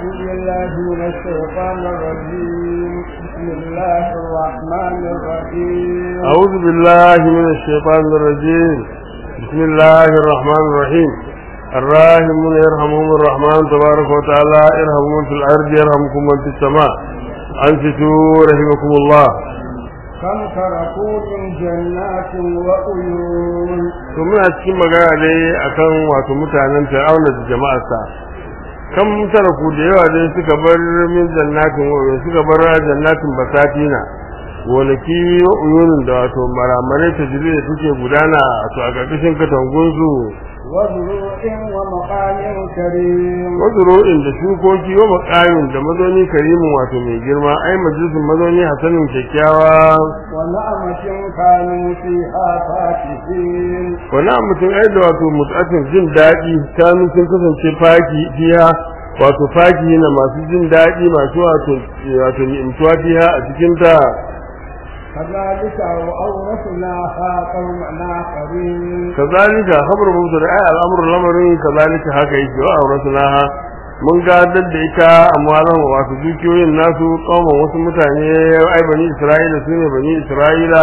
بالله من الشيطان الرجيم بسم الله الرحمن الرحيم أعوذ بالله من الشيطان الرجيم بسم الله الرحمن الرحيم الراحمون يرحمهم الرحمن تبارك وتعالى ارحموا من في الأرض يرحمكم من في السماء أنفتوا رحمكم الله كم تركوا من جنات وعيون to muna cikin magana dai akan wato mutanen Fir'auna da jama'arsa kan taraku da yawa dai suka bar min jannatin wa suka bar jannatin basatina gonaki wa uyunin da wato maramarai ta jiri da suke gudana to a ƙarƙashin katangun su وزروع ومقام كريم wazuro'in da shukoki wa makamin da mazauni karimin wato mai girma ai majalisun mazauni hasanin kyakkyawa ونعمة كانوا فيها فاكهين wani mutum ai da wato mutatin jin daɗi kanu sun kasance faki fiya wato faki na masu jin daɗi masu wato wato ni'imtuwa fiya a cikin ta كذلك وأورثناها قومنا آخرين kazalika khabar mutu da ai al'amru lamarin kazalika haka yake wa aurasnaha mun gadar da ita amwalan wato dukiyoyin nasu kauman wasu mutane ai bani isra'ila su ne bani isra'ila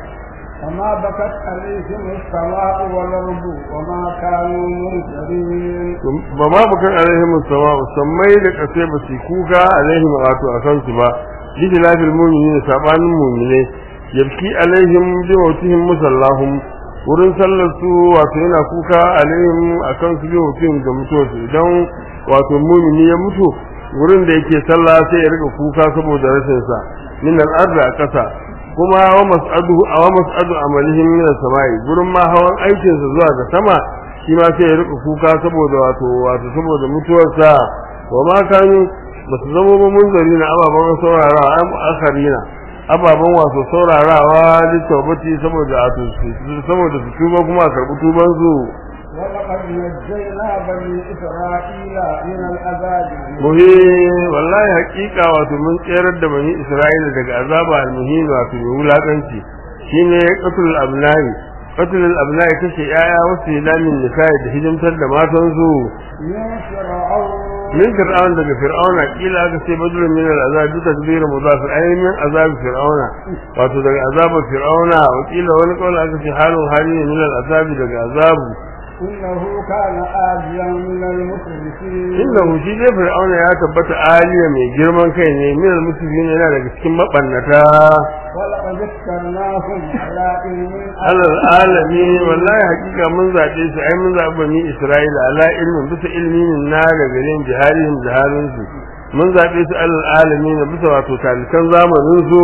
فما بكت عليهم السماء والأرض وما كانوا منذرين ba ma bukan alaihim sama sammai da kase ba su kuka alaihim wato a kansu ba bi lafil mu'minin sabanin mu'mine yabki alaihim bi mawtihim musallahum wurin sallar su wato yana kuka alaihim akan su bi mutum da mutuwarsu idan wato mu'mini ya mutu wurin da yake sallah sai ya rika kuka saboda rashin sa min al-ardi a kasa kuma wa mas'adu wa mas'adu amalihim min as-sama'i gurin ma hawan aikin sa zuwa ga sama shi ma sai ya rika kuka saboda wato wato saboda mutuwarsa wa ma kanu basu zama ba munzari na ababen saurarawa am akharina ababen wato saurarawa littafati saboda wato saboda su tuba kuma a karɓi tuban su ولقد نجينا بني إسرائيل من العذاب muhi wallahi hakika wato mun tserar da bani isra'ila daga azaba almuhin wato mai wulakanci shine qatlul abnai qatlul abnai kace yaya wasu ilamin nisa'i da hidimtar da matan su من فرعون min fir'aun daga fir'auna kila aka ce badrun min al'azab bi tadbir mudaf ay min azab fir'auna wato daga azabar fir'auna wa kila wani kaula aka ce halun hali ne min al'azab daga azabu إنه كان آليا من المسرفين inda shi dai fir'auna ya tabbata aliya mai girman kai ne min al-muslimin yana daga cikin mabannata ولقد اخترناهم على علم alal alami wallahi hakika mun zabe su ai mun zabe ni isra'ila ala ilmin bisa ilmin na da garin jiharihim jiharin su mun zabe su alal alami na bisa wato talikan zamanin su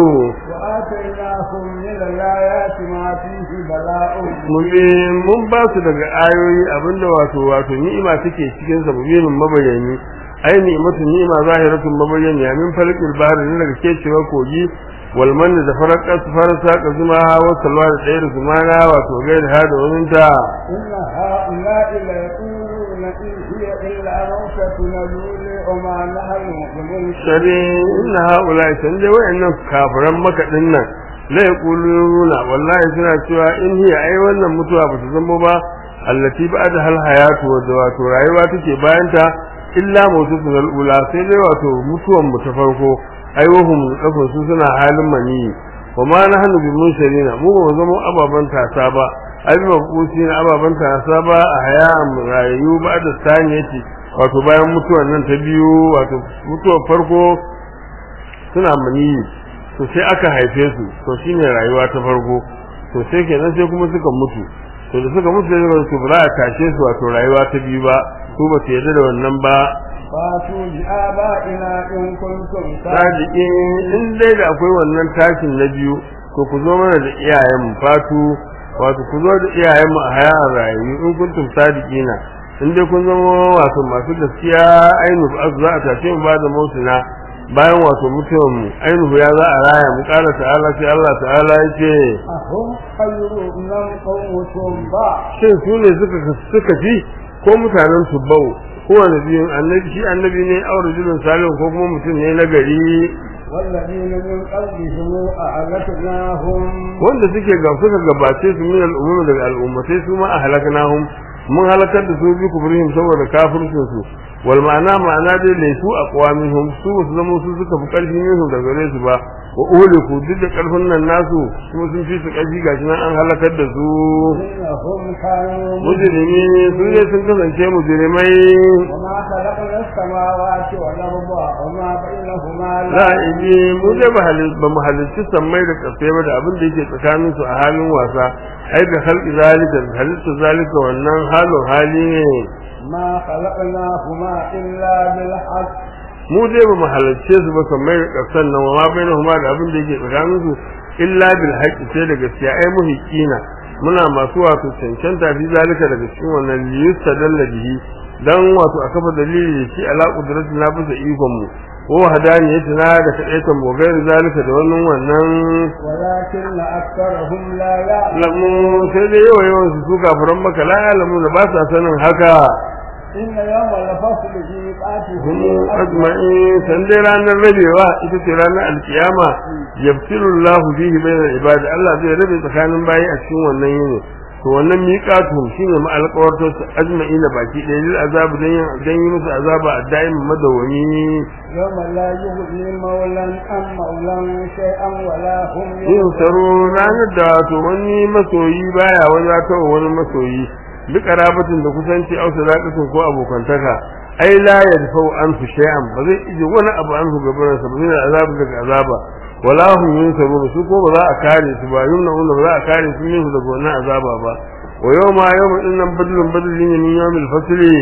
وآتيناهم من الآيات ما فيه بلاء mun bi mun ba su daga ayoyi abinda wato wato ni'ima take cikin sa mubinin mabayani ai ni'matu ni'ima zahiratun mabayani min falqil bahr ne daga kecewa kogi wal man da farqa farsa ka zuma wa salwa da tsayar zumana wato gair hada wannan ta إن هؤلاء ليقولون إن هي إلا موتتنا الأولى وما نحن بمنشرين shari inna haula san dai wayannan kafiran maka dinnan la yaquluna wallahi suna cewa in hiya ai wannan mutuwa ba ta zama ba allati ba'da hal hayatu wa wato rayuwa take bayan ta illa maututul ula sai dai wato mutuwan mu ta farko ai wahum kafin su suna halin mani wa ma nahnu bi munsharina mu ba mu zama ababan tasa ba ai ba kusi na ababan tasa ba a hayan rayu ba da saniyati wato bayan mutuwan nan ta biyu wato mutuwar farko suna maniyi to sai aka haife su to shine rayuwa ta farko to sai kenan sai kuma suka mutu to da suka mutu sai su ba za a tashe su wato rayuwa ta biyu ba su ba su yarda da wannan ba فاتوا بآبائنا إن كنتم sadiki in dai da akwai wannan tashin na biyu to ku zo mana da iyayen fatu wato ku zo da iyayen mu a hayan rayu in kuntum sadiqina in dai kun zama wato masu gaskiya ainu ba za a tashe mu ba da mautuna bayan wato mutuwan mu ainihu ya za a raya mu kara ta'ala sai Allah ta'ala yake أهم خير من قوم تنبع shin su ne suka suka fi ko mutanen tubbau ko annabiyin annabi shi annabi ne aure rajulun salihu ko kuma mutum ne na gari والذين من قبلهم أهلكناهم wanda suke ga suka gabace su min al'umma daga al'ummatai su ma ahlaknahum mun halakar da su bi kufrihim saboda kafircin su wal ma'ana ma'ana dai laisu aqwamihum su su zama su suka fi karfi ne su daga gare su ba wa uliku duk da karfin nan nasu kuma sun fi su karfi gashi nan an halakar da su إنهم كانوا mujrimi su ne sun kasance mujrimai وما خلقنا السماوات والأرض وما بينهما la'ibi mu dai ba hal- ba mu halitta sammai da kasai ba da abin da yake tsakanin su a halin wasa ai da halki zalika halitta zalika wannan halin hali ne ما خلقناهما إلا بالحق mu dai ba mu halarce su ba sammai da kasan nan ma bainahuma da abin da yake tsakanin su illa bil haqqi sai da gaskiya ai muhiqina muna masu wato cancanta fi zalika daga cikin wannan liyusta dalla bihi dan wato a kafa dalili da shi ala qudratin na bisa ikon mu ko hadaniyatina da kadaitan mu gairi zalika da wannan wannan ولكن أكثرهم لا يعلمون lamu sai dai yawa yawan su su kafiran maka la ya'lamu da ba sa sanin haka إن يوم الفصل ميقاتهم hum ajma'in san dai ranar rabewa ita ce ranar alkiyama yabtilu Allahu fihi bainal ibadi Allah zai rabe tsakanin bayi a cikin wannan yini to wannan miqatuhum shine ma alƙawarto su ajma'ina baki ɗaya lil azab dan yin dan yi musu azaba a da'im madawami يوم لا يغني مولا عن مولا شيئا ولا هم yin saro ranar da wato wani masoyi baya wani ta wani masoyi bi karabatin da kusanci au sadaqatin ko abokantaka ai la yadfau anhu shay'an ba zai ije wani abu anhu gaban sa ba zai azaba daga azaba wala hum yunsaru su ko ba za a kare su ba yumna ba za a kare su min daga wannan azaba ba wa yawma yawma innan badlun badlin min yawmil fasli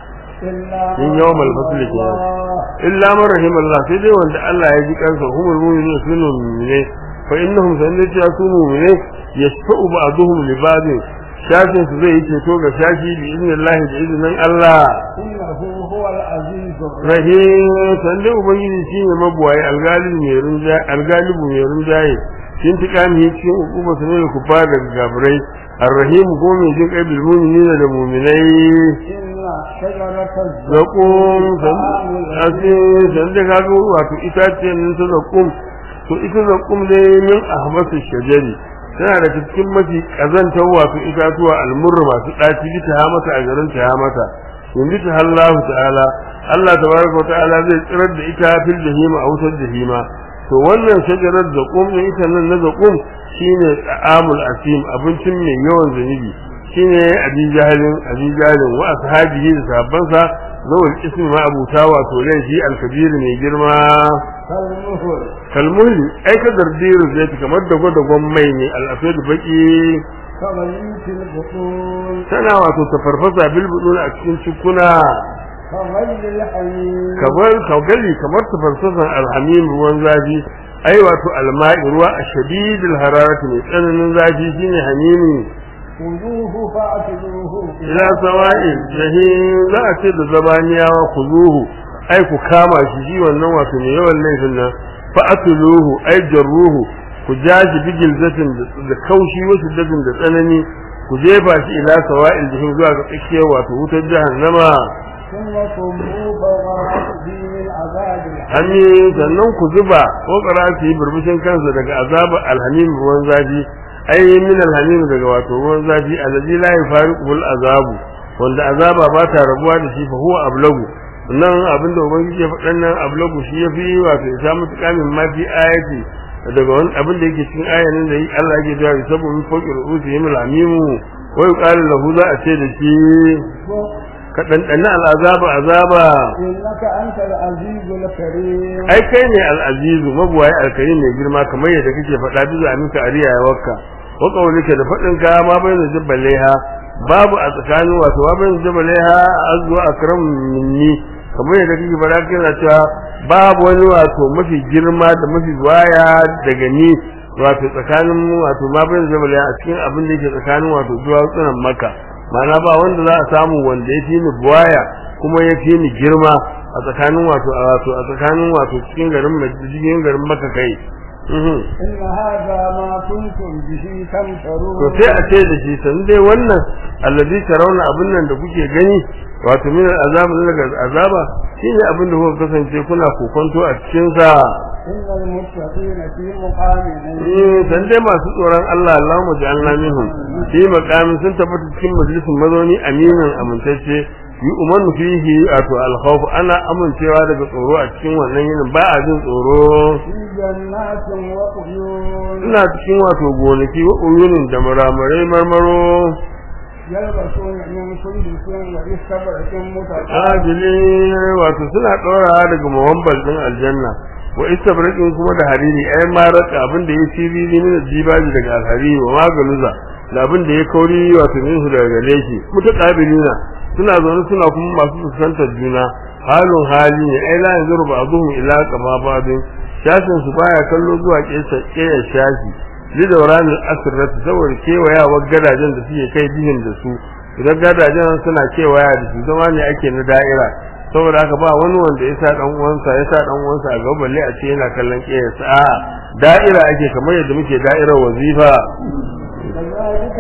إلا من يوم الفصل كده. illa man rahimallah sai dai wanda Allah ya ji kansa humul mu'minun sunu mu'mine fa innahum sanata su mu'mine yashfa'u ba'dhum li ba'd shafin su zai yi ceto ga shafi bi idnillahi da idnin Allah إنه هو العزيز الرحيم rahim sanda ubangiji shine mabuwaye algalibu mai rinjaye algalibu mai rinjaye shin tikami cikin hukuma su ne da kufa daga gafirai arrahim ko mai jin kai bil mu'minina da mu'minai إن شجرة zakum الزقوم asi san da kaga wato itaciyar nan ta zakum to ita zakum ne min ahmasu shajari tana da cikin mafi kazantar wato itatuwa almurra masu daci bita ha mata a garin ta ha mata in bita Allah ta'ala Allah tabaraka wa ta'ala zai tsirar da ita fil jahima a wutar jahima to wannan shajarar zakum ne ita nan na zakum shine ta'amul asim abincin mai yawan zunubi shine abi jahalin abi jahalin wa ashabihi da sahabbansa zawul ismi ma abuta wato laifi alkabir mai girma كالمهل kalmuhli ai ka dardiru zai kamar da gwadagon mai ne al'afid baki كغليث البطون tana wato ta farfasa bilbudun a cikin cikuna كغلي الحميم kamar kaugali kamar ta farfasan alhamim ruwan zafi ai wato alma'i ruwa a shadidil hararati mai tsananin zafi shine hamimi خذوه فاعتلوه ila sawa'in jahim za a ce da zabaniyawa ku zuhu ai ku kama shi shi wannan wato mai yawan laifin nan fa atuluhu ai jarruhu ku jashi bigil zatin da kaushi wasu datin da tsanani ku jefa shi ila sawa'il jahim zuwa ga tsakiyar wato wutar jahannama ثم صبوا فوق رأسه من عذاب الحريق hannu sannan ku zuba ko su yi burbushin kansa daga azaba alhamim ruwan zafi ai min alhamim daga wato ruwan zafi allazi la yafariqu azabu wanda azaba ba ta rabuwa da shi fa huwa ablagu nan abinda ubangiji ya faɗan nan ablagu shi yafi wato ya samu tukamin ma fi ayati daga wani abin da yake cikin ayanin da Allah yake cewa sabu min fawqi ru'usihim alhamimu wa yuqalu lahu za a ce da shi ka dandana al'azaba azaba إنك أنت العزيز الكريم ai kai ne al'azizu mabuwaye alkarim mai girma kamar yadda kake faɗa duk da mika ariya ya wakka wa qawlika da faɗin ka ma bai da jabbalaiha babu a tsakanin wato ma bai da jabbalaiha azwa akram minni kamar yadda kake faɗa kana cewa babu wani wato mafi girma da mafi waya daga ni wato tsakanin wato ma bai da jabbalaiha a cikin abin da yake tsakanin wato duwatsunan maka ma'ana ba wanda za a samu wanda ya fi ni buwaya kuma ya fi ni girma a tsakanin wato a wato a tsakanin wato cikin garin cikin garin maka kai mhm إن هذا ما كنتم به تمترون to sai a ce da shi san dai wannan allazi tarawna abin nan da kuke gani wato min azaba daga azaba shine abin da kuka kasance kuna kokonto a cikin sa إن المتقين في مقام eh san dai masu tsoron Allah Allahumma ja'alna minhum fi maqamin sun tabbata cikin majalisin mazauni aminin amintacce yi umarnu fihi wato alkhawf ana amincewa daga tsoro a cikin wannan yinin ba a jin tsoro في جنات وعيون suna cikin wato gonaki wa uyunin da muramarai marmaro يلبسون من سندس واستبرق متقابل ajili wato suna ɗora daga mawambal din aljanna wa istabrakin kuma da hariri ai ma raka abin da ya siriri min jibaji daga alhariri wa magaluza da abin da ya kauri wato min su daga gare shi mutaqabilina suna zaune suna kuma masu fuskantar juna halin hali ne ai la yanzuru ba'dhum ila kama ba'dhin shashin su baya kallo zuwa kesa kiyar shashi lidawranin asirrat saboda kewayawar gadajen da suke kai bihin da su idan gadajen suna kewaya da su zama ne ake na da'ira saboda haka ba wani wanda ya sa dan uwansa ya sa dan uwansa a gaba balle a ce yana kallon kiyarsa a da'ira ake kamar yadda muke da'irar wazifa كذلك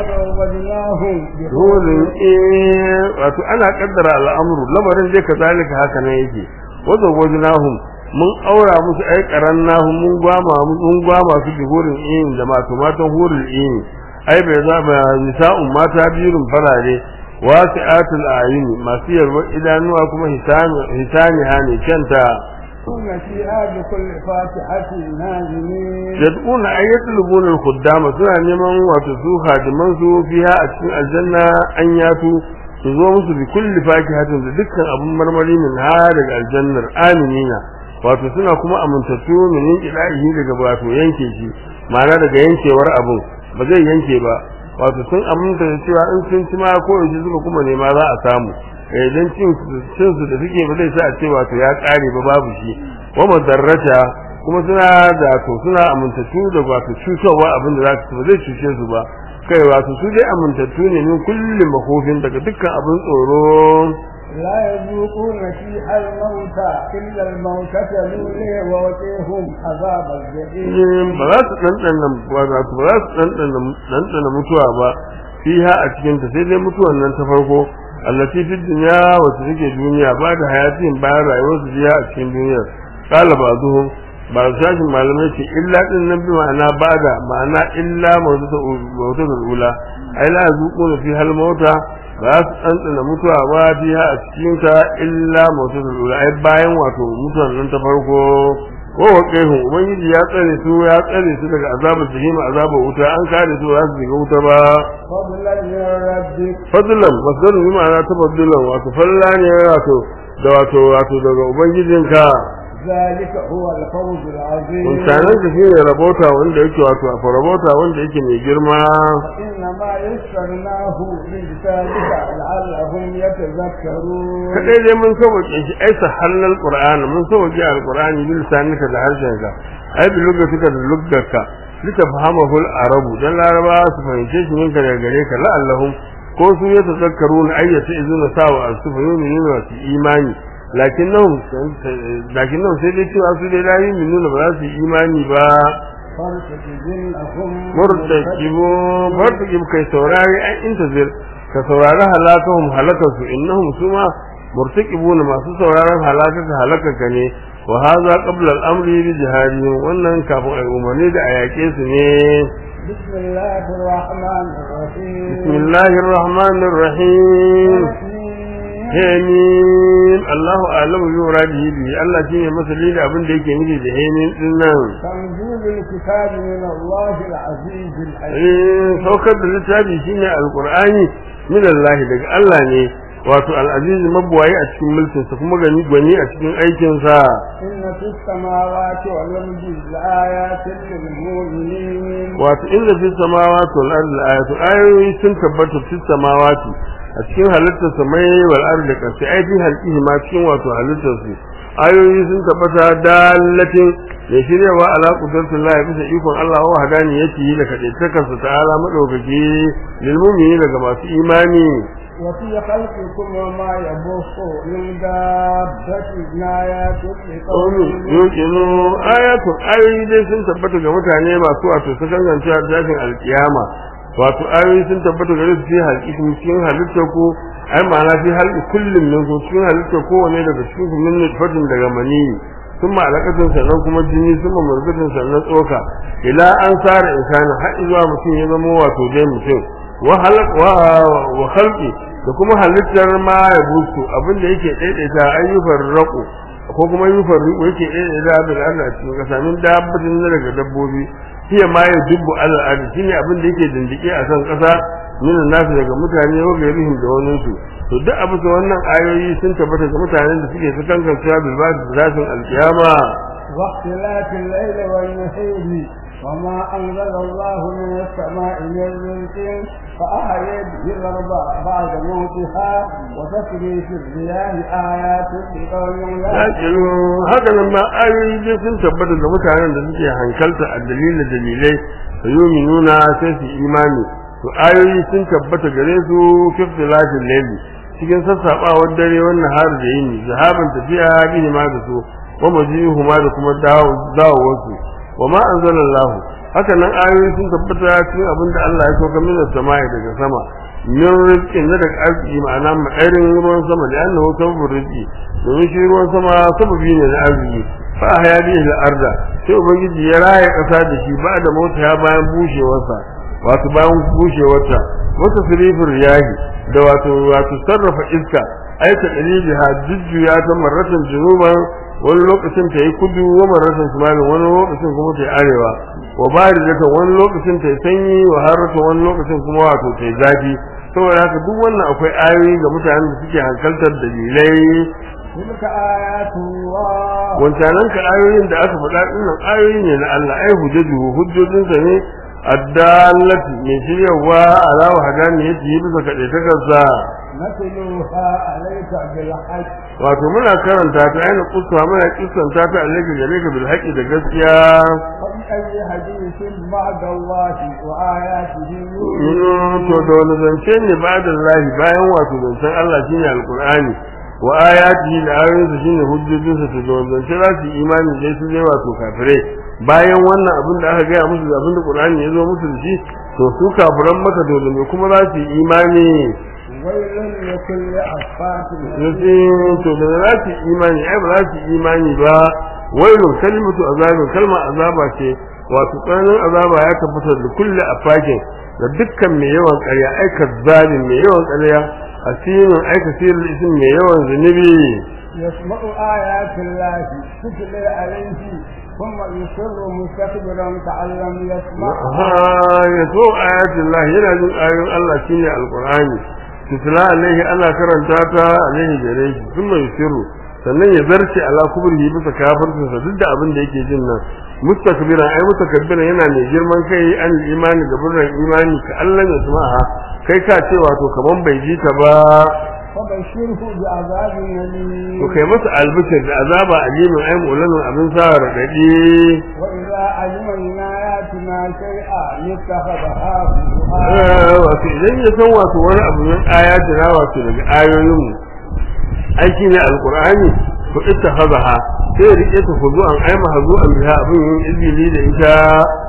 وزوجناهم dole eh wato ana kaddara al'amuru lamarin dai kazalika haka ne yake wazo wajnahum mun aura musu ai qarannahum mun gwama mun gwama su bi hurin in da mato matan hurin in ai bai za ba nisa'un mata biyun farare wasi'atul ayuni masu yarwa idanuwa kuma hisani hisani hani kanta يكون فيها بكل فاتحة نازلين yad'una ay yatlubuna al-khuddama suna neman wato su hadiman su fiha a cikin aljanna an yatu su zo musu bi kulli fakihatin da dukkan abun marmari min ha daga aljannar aminina wato suna kuma amintattu min inqidahi daga wato yanke shi ma'ana daga yankewar abun ba zai yanke ba wato sun aminta da cewa in sun ci ma ko yaji suka kuma nema za a samu eh dan cin cin su da suke ba zai sa a ce wato ya kare ba babu shi wa madarrata kuma suna da to suna amintattu da wato cutarwa abin da za su ba zai cuce su ba kai wato su dai amintattu ne min kulli makofin daga dukkan abin tsoro لا يذوقون فيها الموت إلا الموتة الأولى ووقيهم عذاب الجحيم ba za su ɗanɗana ba za su ba za su ɗanɗana ɗanɗana mutuwa ba fiha a cikin ta sai dai mutuwan nan ta farko allati fi dunya wacce take duniya ba da hayatin bayan rayuwar su jiya a cikin duniya qala ba'dhum ba shashin malamai ce illa din nan bi ma'ana bada ma'ana illa mawtatul ula ai la zuquna fi hal mauta ba su ɗanɗana mutuwa ba fiha a cikin ta illa mawtatul ula ai bayan wato mutuwan nan ta farko ko wa kaihun ubangiji ya tsare su ya tsare su daga azabar jahima azabar wuta an kare su za su shiga wuta ba فضلا من ربك fadlan masdaru bi ma'ana tafaddulan wato falla ne wato da wato wato daga ubangijinka ذلك هو الفوز العظيم mutanen da shine rabota wanda yake wato a rabota wanda yake mai girma إنما يسرناه بلسانك لعلهم يتذكرون kadai dai mun sauke shi ai sahallal qur'an mun sauke alqur'ani bil lisanika da harshenka ai bi lugatika da luggaka litafhamahu al-arabu dan laraba su fahimce shi minka daga gare ka la'allahum ko su ya tazakkaruna ayyata izuna sawa asufa yu'minuna wa su imani lakinnahum lakinnahum sai dai cewa su dai la yu'minuna ba za su yi imani ba فارتقبنهم murtakibu fartakib kai saurari an intazir ka saurari halakahum halakasu innahum suma murtakibuna masu sauraron halakaka halakaka ne wa hadha qabla al-amri bi jihadihim wannan kafin ai umarni da ayake su ne بسم الله الرحمن الرحيم bismillahir rahmanir rahim Hemin Allahu a'lamu bi muradihi bi Allah shine masali da abin da yake nufi da hemin din nan تنزيل الكتاب من الله العزيز الحكيم eh saukar da littafi shine alqur'ani min Allah daga Allah ne wato al-aziz mabwayi a cikin mulkin sa kuma gani gwani a cikin aikin sa إن في السماوات والأرض لآيات للمؤمنين wato inda fi samawati wal ardi ayatu ayoyi sun tabbata fi samawati a cikin halittar samai wal ardi kasi ai fi halqihi ma cikin wato halittar su ayoyi sun tabbata dalatin ya shiryawa ala qudratin Allah bisa ikon Allah wa hadani yake yi da kadaitakarsa ta'ala madaukaki lil mu'mini daga masu imani وفي خلقكم وما يبث من دابة آيات لقوم qawmin yuqinu ayatun ayoyi dai sun tabbata ga mutane masu wato su dangance da tashin alkiyama wato ayoyi sun tabbata gare su fi halƙikin cikin halittar ku ai ma'ana fi halƙi kullum min ku cikin halittar kowane daga cikin ku min nutfatin daga maniyi sun ma'alakatin sannan kuma jini sun mamurgatin sannan tsoka ila an tsara insani har zuwa mutum ya zama wato dai mutum wa halq wa wa khalqi da kuma halittar ma ya busu abin da yake daidaita ayyukan rako ko kuma ayyukan riko yake daidaita bil Allah cikin kasa min dabbatin na daga dabbobi hiya ma ya dubbu alal ardi shine abin da yake dindike a kan kasa min nasu daga mutane wa gairihim da wani su to duk abu da wannan ayoyi sun tabbata ga mutanen da suke sukan kancewa bil ba'd zatin alkiyama واختلاف الليل والنهار وما أنزل الله من السماء من رزق فأحيا به الأرض بعد موتها وتسري في الرياح آيات لقوم yaƙilu haka nan ma ayoyi dai sun tabbata ga mutanen da suke hankalta a dalilin dalilai da yomi nuna sai su imani to ayoyi sun tabbata gare su fifty lafin laili cikin sassaɓawar dare wannan har da yini zahaban tafiya bihi ma da su wa majihu ma da kuma dawowarsu wa ma anzalallahu haka nan ayoyi sun tabbata cikin abin da Allah ya sauka min samai daga sama min rizqin na daga arziki ma'ana ma'airin ruwan sama da annahu sababur rizqi domin shi ruwan sama sababi ne na arziki fa haya bihi al-arda sai ubangiji ya raya kasa da shi ba da mota ya bayan bushewarsa wato bayan bushewarta wata sirifin riyahi da wato wato sarrafa iska aika dalibiha jujjuya ta marratan junuban wani lokacin ta yi kudu wa marratan shimalin wani lokacin kuma ta yi arewa wa baridatan wani lokacin ta yi sanyi wa harratan wani lokacin kuma wato ta yi zafi saboda haka duk wannan akwai ayoyi ga mutanen da suke hankaltar dalilai تلك آيات الله wancanan ka ayoyin da aka faɗa ɗinnan ayoyi ne na Allah ai hujjaju hujjojinsa ne addallati mai shiryawa ala wahdaniyati bisa kaɗaitakarsa نتلوها عليك بالحق wato muna karanta ta aina kusa muna kissanta ta alaika gare ka bil haqqi da gaskiya فبأي حديث بعد الله وآياته Mm, to da wani zance ne ba da lahi bayan wato zancen Allah shine alqur'ani wa ayati da ayoyinsa shine hujjojinsa to da wani zance za su yi imani dai su ne wato kafirai bayan wannan abin da aka gaya musu da abin da qur'ani ya zo musu da shi to su kafiran maka dole ne kuma za su yi imani ويل لكل أفاك yace to da za su yi imani ai ba za su yi imani ba wailun kalimatu azabin kalma azaba ce wato tsananin azaba ya tabbata da kulle afakin da dukkan mai yawan ƙarya ai kazzalin mai yawan ƙarya asirin ai kasirin isin mai yawan zunubi يسمع آيات الله تتلى عليه ثم يصر مستكبرا كأن لم يسمعها ha ya so ayatin Allah yana jin ayoyin Allah shine alqur'ani tutla alaihi ana karanta ta alaihi gare shi sun mai shiru sannan ya zarce ala kubrihi bisa kafircinsa duk da abin da yake jin nan mustakbiran ai mutakabbiran yana mai girman kai an imani ga burran imani ka Allah ya samaha kai ka ce wato kaman bai ji ta ba فبشره بعذاب أليم to kai masa albishir da azaba alimin ai mu'lanin abin sa radadi وإذا علم من آياتنا شيئا اتخذها هزوا Eh, wato idan ya san wato wani abu min ayati na wato daga ayoyin mu aiki ne alqur'ani to ittakhadha sai rike ta huzu an aima hazu an biha abin yin izini da ita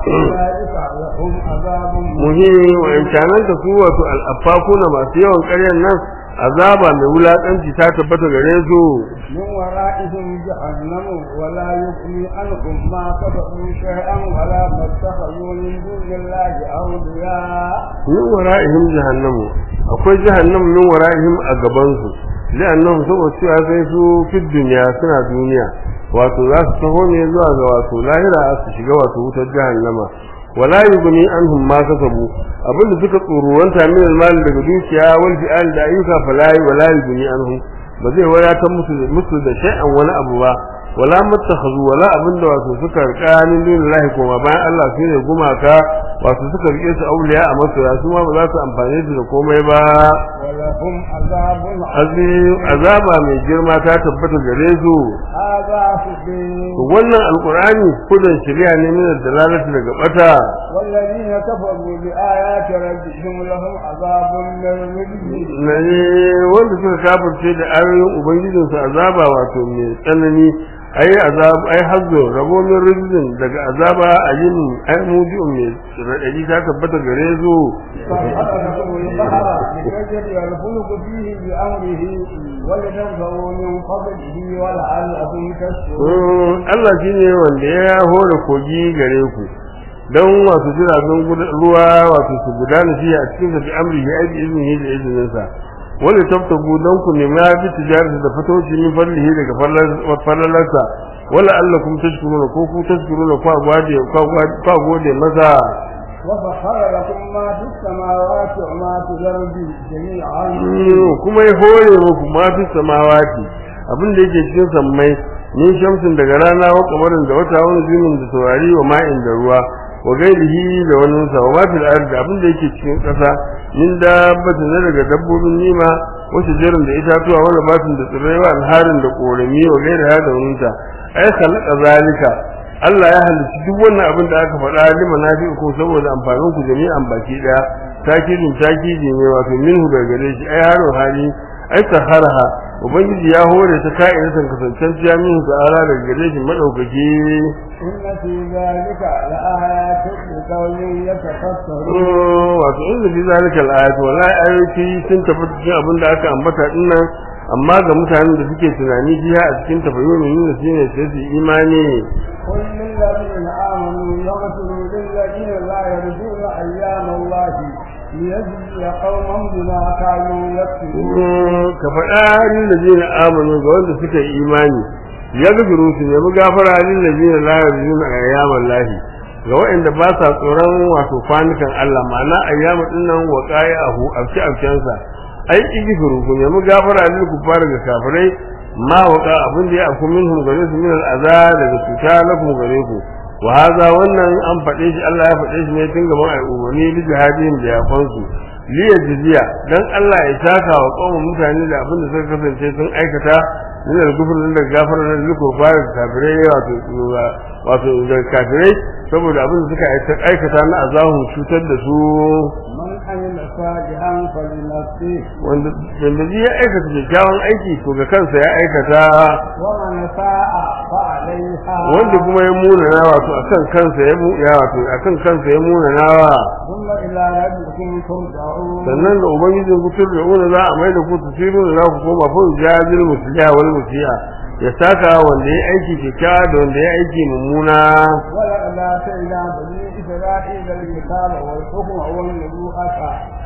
أولئك لهم عذاب muhimmi wa imkanan ta su wato al'afakuna masu yawan ƙaryan nan azaba mai wulaƙanci ta tabbata gare su من ورائهم جهنم ولا يغني عنهم ما كسبوا شيئا ولا ما اتخذوا من دون الله أولياء min wara'ihim jahannamu akwai jahannamu min wara'ihim a gaban su li'annahum saboda cewa sai su fi duniya suna duniya wato za su taho ne zuwa ga wato lahira su shiga wato wutar jahannama wala yughni anhum ma kasabu abinda suka tsoruwanta min almal daga dukiya wal fi'al da ayyuka fala wala yughni anhum ba zai wadatar musu musu da shay'an wani abu ba wala mattakhadhu wala abinda wato suka rika min dunillahi kuma bayan Allah sai ne gumaka wato suka rike su auliya a masoya su ma ba za su amfane su da komai ba ولهم عذاب azim azaba mai girma ta tabbata gare su هذا to سبيل wannan alqur'ani kudan shari'a ne min dalalati daga bata والذين كفروا بآيات ربهم لهم عذاب من رجل ne wanda suka kafirce da ayoyin ubangijinsu azaba wato mai tsanani ai azab ai hazzo rabo min rijzin daga azaba ayin ai muji'un mai radadi ta tabbata gare su فأخذهم البحر لتجري الفلك فيه بأمره ولتبتغوا من فضله ولعلكم تشكرون Mm, Allah shi ne wanda ya hore kogi gare ku don wasu jiragen guda- ruwa wato su gudana shi a cikin sa bi amri ya aiki izini da izininsa wani tabtagu don ku nemi ya fi tijarata da fatoci min fallihi daga fallalarsa wala Allah kuma tashkuruna ko ku tashkuruna kwa gode kwa gode masa وسخر لكم ما في السماوات وما في الأرض جميعا kuma ya hore muku ma fi samawati abin da yake cikin sammai min shamsin daga rana wa kamarin da wata wani zinin da saurari wa ma'in da ruwa wa gairihi da wani sa wa mafil ardi abin da yake cikin ƙasa min dabbata na daga dabbobin nima wasu jerin da itatuwa wani batin da tsirrai wa alharin da korami wa gairiha da wani ta ai khalaqa zalika Allah ya halitta duk wannan abin da aka faɗa lima nafi'u ko saboda amfanin ku jami'an baki daya takidin takidi ne wato minhu daga gare shi ai haro hali ai saharha ubangiji ya hore ta ka'idatan kasancen jami'in ta'ala daga gare shi madaukaki إن في ذلك لآيات لقوم يتفكرون wato inda fi zalika al-ayat wallahi ayoyi sun tabbata cikin abin da aka ambata dinnan amma ga mutanen da suke tunani jiya a cikin tafayyumin da shine sai su imani قل للذين آمنوا يغفروا للذين لا يرجون أيام الله ليجزي قوما بما كانوا يكسبون ka faɗa lil ladina amanu ga wanda suka yi imani ya gafiru su ne mu gafara lil ladina la yarjuna ayyaman lahi ga waɗanda ba sa tsoron wato kwanukan Allah ma'ana ayyamu dinnan wa qai'ahu afki afkansa ai igifiru ku ne mu gafara lil kufar ga kafirai ma waka abin da ya afku minhum gare su min al'aza daga cuta lakum gare ku wa haza wannan an faɗe shi Allah ya faɗe shi ne tun gaban ai umarni li jihadin da ya kwansu li yajziya dan Allah ya saka wa kaumun mutane da abin da suka kasance sun aikata min al-kufr da gafara da liko fara kafirai wato wato da kafirai saboda abin da suka aikata na azahun cutar da su من عمل صالحا فلنفسه wanda wanda zai ya aikata kyakkyawan aiki to ga kansa ya aikata ومن ساء فعليها wanda kuma ya munana wato akan kansa ya mu ya wato akan kansa ya munana wa ثم إلى ربكم ترجعون sannan da ubangijin ku turja'una za a mai da ku tusiru da za ku koma fa jazil musliha wal musiya ya saka wanda ya aiki kyakkyawa da wanda ya aiki mummuna ولقد آتينا بني إسرائيل الكتاب والحكم والنبوءة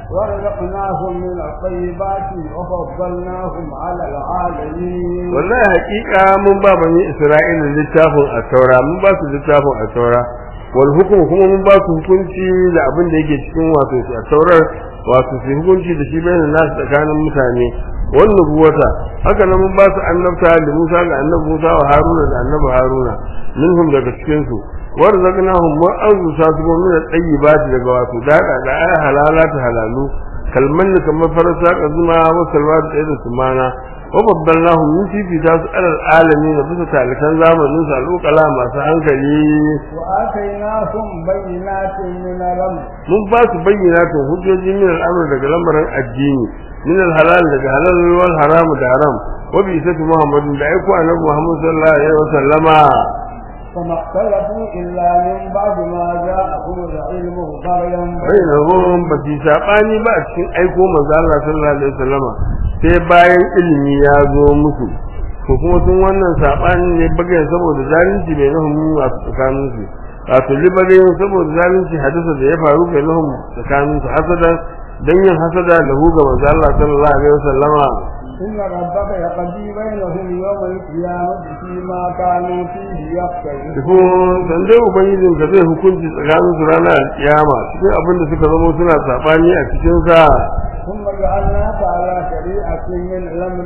ورزقناهم من الطيبات وفضلناهم على العالمين wallahi hakika mun ba bani isra'ila littafin at-taura mun ba su littafin at-taura wal hukum kuma mun ba su hukunci da abin da yake cikin wato at-taurar wato su hukunci da shi bayan nasu tsakanin mutane wannan ruwata haka nan mun ba su annabta da Musa ga annabi Musa wa Haruna da annabi Haruna minhum daga cikin su warzaqnahum wa anzusa su min at-tayyibati daga wato daga da ay halalata halalu kalman kamar farasa ka zuma wa salwa da irin su mana wa baddalnahum min fi fi tasu alal alamin da bisa talikan zamanin su alƙala masu hankali وآتيناهم بينات من الأمر mun ba su bayyana to hujjoji min al'amr daga lamarin addini min al-halal daga halal wal haram da haram wa bi isati muhammadin da aiko annabi muhammad sallallahu alaihi wasallama فما اختلفوا إلا من بعد ما جاءهم العلم بغيا bainahum ba su sabani ba a cikin aiko manzo Allah sallallahu alaihi wasallama sai bayan ilimi ya zo musu to kuma sun wannan sabani ne bagayen saboda zalunci bai nahum a tsakanin su wato libarin saboda zalunci hadisa da ya faru bai nahum tsakanin su hasada dan yin hasada da hu ga manzo Allah sallallahu alaihi wasallama إن ربك يقضي بينهم يوم القيامة فيما كانوا فيه يختلفون ko dan dai ubangijin ka zai hukunci tsakanin su ranar kiyama cikin abin da suka zama suna sabani a cikin sa ثم جعلناك على شريعة من الأمر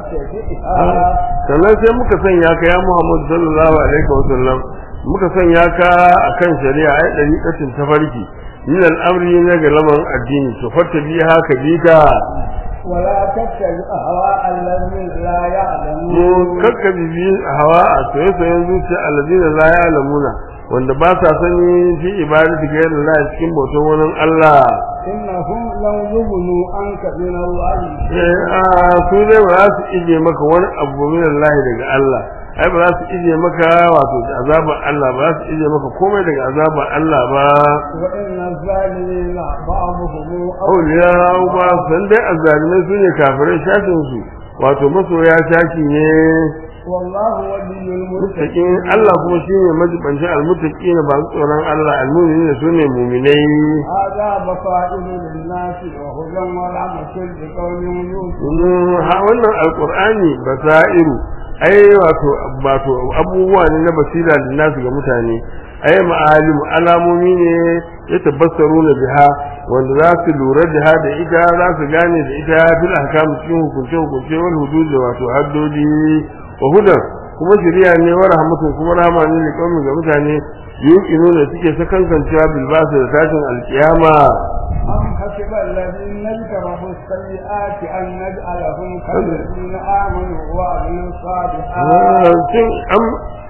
فاتبعها sannan sai muka sanya ka ya Muhammad sallallahu alaihi wa sallam muka sanya ka akan shari'a ai dariqatin tafarki min al-amri na ga lamarin addini to fatta biha ka bi ka ولا تتبع أهواء الذين لا mu يعلمون kakka bibi hawa a soye soyen zuciya alladina la ya'lamuna wanda ba sa sani fi ibadati ghayri Allah cikin bautar wani Allah إنهم لو يغنوا عنك من الله eh a su dai ba za su ije maka wani abu min Allah daga Allah ai ba za su ije maka wato da azaban Allah ba za su ije maka komai daga azaban Allah ba وإن الظالمين بعضهم auliya ba san dai azzalimai su ne kafirai shafin su wato masoya shaki ne والله ولي muttaqin المتقين Allah kuma shine majibancin almuttaqin ba su tsoron Allah almu'minin sune mu'minai هذا بصائر للناس وهدى ورحمة لقوم يوقنون Mm, ha wannan alqur'ani basairu ai wato wato abubuwa ne na basira da nasu ga mutane ai ma'alim alamomi ne ya tabassaru na biha wanda za su lura da ha da ita za su gane da ita fil ahkam cikin hukunce hukunce wal hudud wato haddodi wa hudan kuma shari'a ne wa rahmatun kuma rahama ne ga kaumin ga mutane yuqinu ne suke sakankancewa bil basu da tashin alkiyama أم حسب الذين اجترحوا السيئات أن نجعلهم كالذين آمنوا وعملوا الصالحات shin am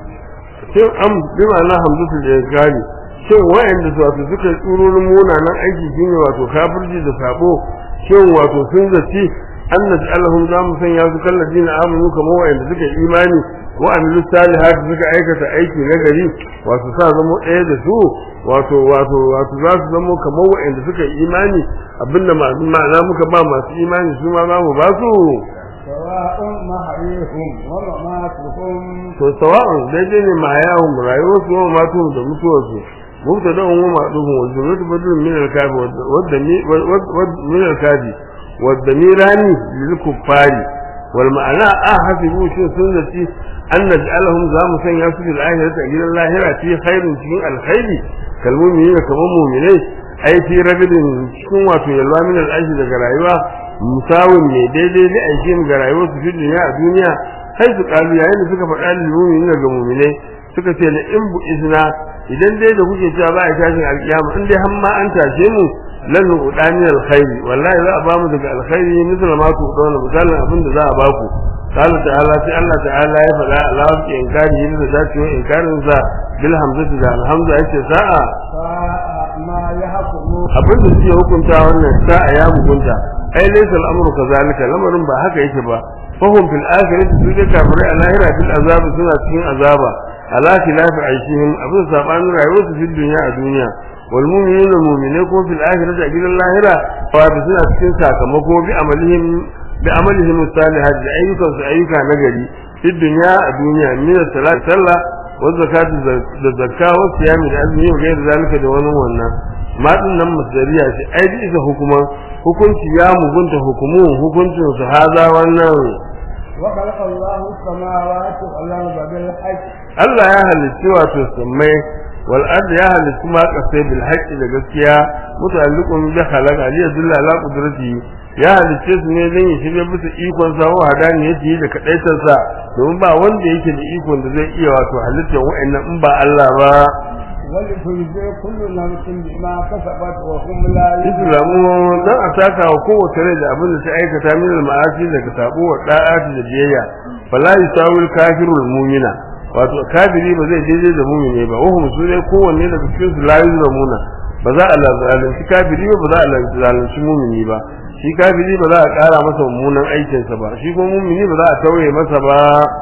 shin am bi ma'ana hamzatu da gani shin wa'anda su wato suka tsururin munanan aiki shine wato kafirci da sabo shin wato sun zaci annati allahum za mu sanya su kalladina amanu kamar wa'anda suka imani wa amilu salihati suka aikata aiki na gari wato sa zamo ɗaya da su wato wato wato za su zamo kamar wa'anda suka imani abinda masu ma'ana muka ba masu imani su ma za mu ba su سواء محييهم ومماتهم to sawa'un daidai ne ma yawon rayuwar su wa matu da mutuwar su mutta da umma ma duhun wa zuratu badrun min al-kafi wadda mi min al-kafi wadda mirani lil kuffari wal ma'ana a hasibu shi sun zaci an naj'alahum za mu sanya su fil akhirati a gidan lahira fi khairin cikin alkhairi kalmumin kamar mu'minai ai fi ragidin cikin wato yalwa min al daga rayuwa musawin ne daidai da aikin ga rayuwar su fi duniya a duniya sai su kalu yayin da suka faɗa lil mu'minin ga mu'minai suka ce la in bu izna idan dai da kuke cewa ba a tashin alkiyama in dai har ma an tashe mu lan nu'dani alkhairi wallahi za a ba mu daga alkhairi misal ma ku dona misalin abin da za a ba ku قال تعالى في الله تعالى يفعل الله في إنكاره إذا ذات إنكار bil hamzati da alhamza yace sa'a sa'a ma yahkumu abin da suke hukunta wannan sa'a ya mugunta ai laysa al'amru kazalika lamarin ba haka yake ba fahum fil akhirati su da kafirai a lahira fil azab suna cikin azaba ala khilafi aishihim abin sabanin rayuwar su fil dunya a duniya wal mu'minuna mu'minai ko fil akhirati a gidan lahira fa suna cikin sakamako bi amalihim bi amalihim salihat da ayyukan su ayyuka nagari fil dunya a duniya min salat sallah wa zakatu da zakka wa siyami da azumi wa gairi zalika da wani wannan ma din nan masdariya ce ai bi isa hukuman hukunci ya mugunta hukumu hukuncin su haza wannan وخلق الله السماوات والأرض بالحق Allah ya halitta wato sammai wal ard ya halitta ma kasai bil haqqi da gaskiya muta'alliqun bi khalaqa li yadulla ala qudrati ya halitta su ne dan ya shirye bisa ikon sa wa hadani yace da kadaitar sa domin ba wanda yake da ikon da zai iya wato halittar wa'annan in ba Allah ba ولتجزي كل نفس بما كسبت وهم لا islamu dan a saka wa kowace rai da abin da ta aikata min al-ma'asi daga sabo wa da'ati da biyayya fala yusawil kafirul mu'mina wato kafiri ba zai daidai da mu'mini ba wahum su ne kowanne daga cikin su la yuzlamuna ba za a zalunci kafiri ba ba za a zalunci mu'mini ba shi kafiri ba za a ƙara masa mummunan aikinsa ba shi kuma mu'mini ba za a tauye masa ba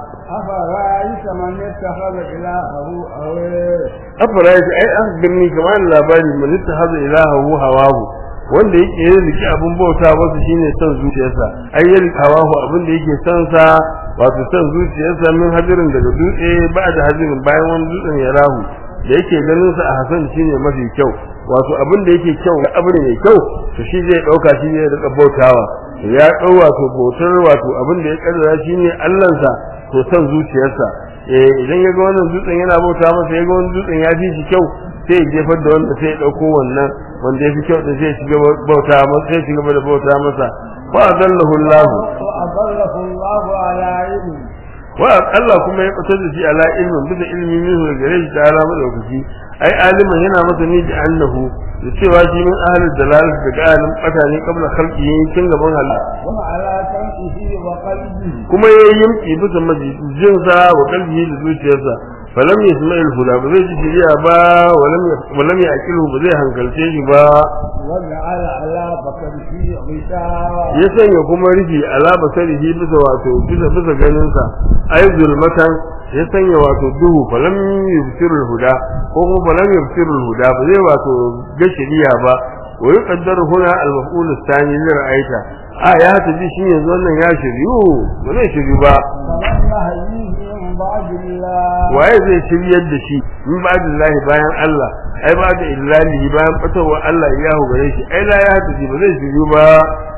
أفرأيت من اتخذ إلهه هواه afara yake ai an birni kamar labari man ittakhadha ilahahu hawahu wanda yake yin riki abin bauta wasu shine son zuciyarsa ai yin hawahu abin da yake son sa wato son zuciyarsa min hadirin daga dutse ba da hadirin bayan wani dutsen ya rahu da yake ganin sa a hasan shine mafi kyau wato abin da yake kyau ga abin mai kyau to shi zai dauka shi zai rika bautawa ya dau wato bautar wato abin da ya kaddara shine Allahnsa to son zuciyarsa eh idan ya ga wannan dutsen yana bauta masa ya ga wannan dutsen ya fi shi kyau sai ya jefar da wanda sai ya dauko wannan wanda ya fi kyau din sai ya shiga bauta masa sai ya shiga da bauta masa fa adallahu Allah وأضله الله على علم wa Allah kuma ya fitar da shi ala ilmin bisa ilmi min da gare shi ta'ala madaukaki ai aliman yana masa ni da annahu da cewa shi min ahlul dalal daga alim fatani qabla khalqi tun gaban Allah وعلى سمعه وقلبه kuma ya yimki bisa majinsa wa kalbihi da zuciyarsa falam yasma'il huda ba zai ji shiriya ba walam walam ya'qilu ba zai hankalce shi ba وجعل على بصره غشاوة ya sanya kuma rufi ala basarihi bisa wato bisa bisa ganin sa ay zulmatan ya sanya wato duhu falam yubsirul huda ko kuma falam yubsirul huda ba zai wato ga shiriya ba wa yuqaddaru huna al-maf'ul ath-thani li ra'aita a ya tafi shi yanzu wannan ya shiryu ba zai shiryu ba فمن يهديه الله waye zai shiryar da shi min ba'dillahi bayan Allah ai ba da illahi bayan fitowa Allah ya hu gare shi ai la ya hadu ba zai shiryu ba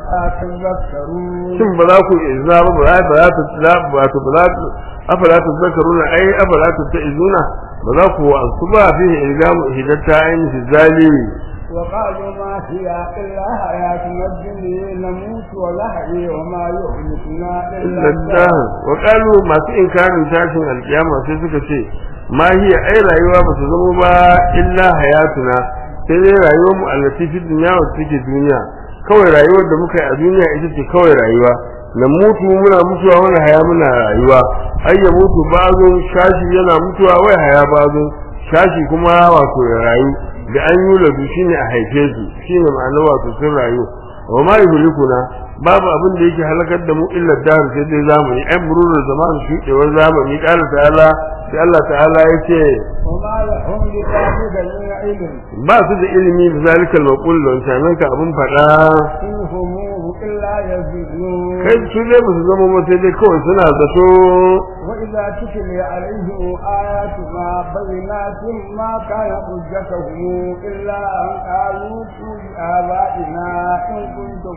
تذكرون shin ba za ku izza ba ba za ba za ta tsila ba ta ba za ta afala ta zakaruna ai afala ta ta'izuna ba za ku wa'ansu ba fi ilgamu hidatta ayin fi zalimi وقالوا ما هي إلا حياتنا الدنيا نموت ونحيي وما يهلكنا إلا ladda الدهر wa qalu masu inkarin tashin alkiyama sai suka ce ma hiya ai rayuwa ba su zama ba illa hayatuna sai dai rayuwar mu allati fi dunya wa take duniya kawai rayuwar da muka yi a duniya ita ce kawai rayuwa na mutu muna mutuwa wani haya muna rayuwa ai ya mutu bazo shashi yana mutuwa wai haya bazo shashi kuma wato ya rayu da an yi ladu shine a haife su shine ma'ana wato sun rayu wa ma yuhlikuna babu abin da yake halakar da mu illa dar sai dai zamani ai mururul zaman shudewar zamani kala ta'ala sai Allah ta'ala yace وما لهم بذلك من علم ba su da ilimi da zalikal maqul don sanan ka abin fada إن هم إلا يزيدون kai su ne ba su zama ba sai dai kawai suna zato وإذا تتلي عليهم آياتنا بينات ما كان حجتهم إلا أن قالوا بآبائنا إن كنتم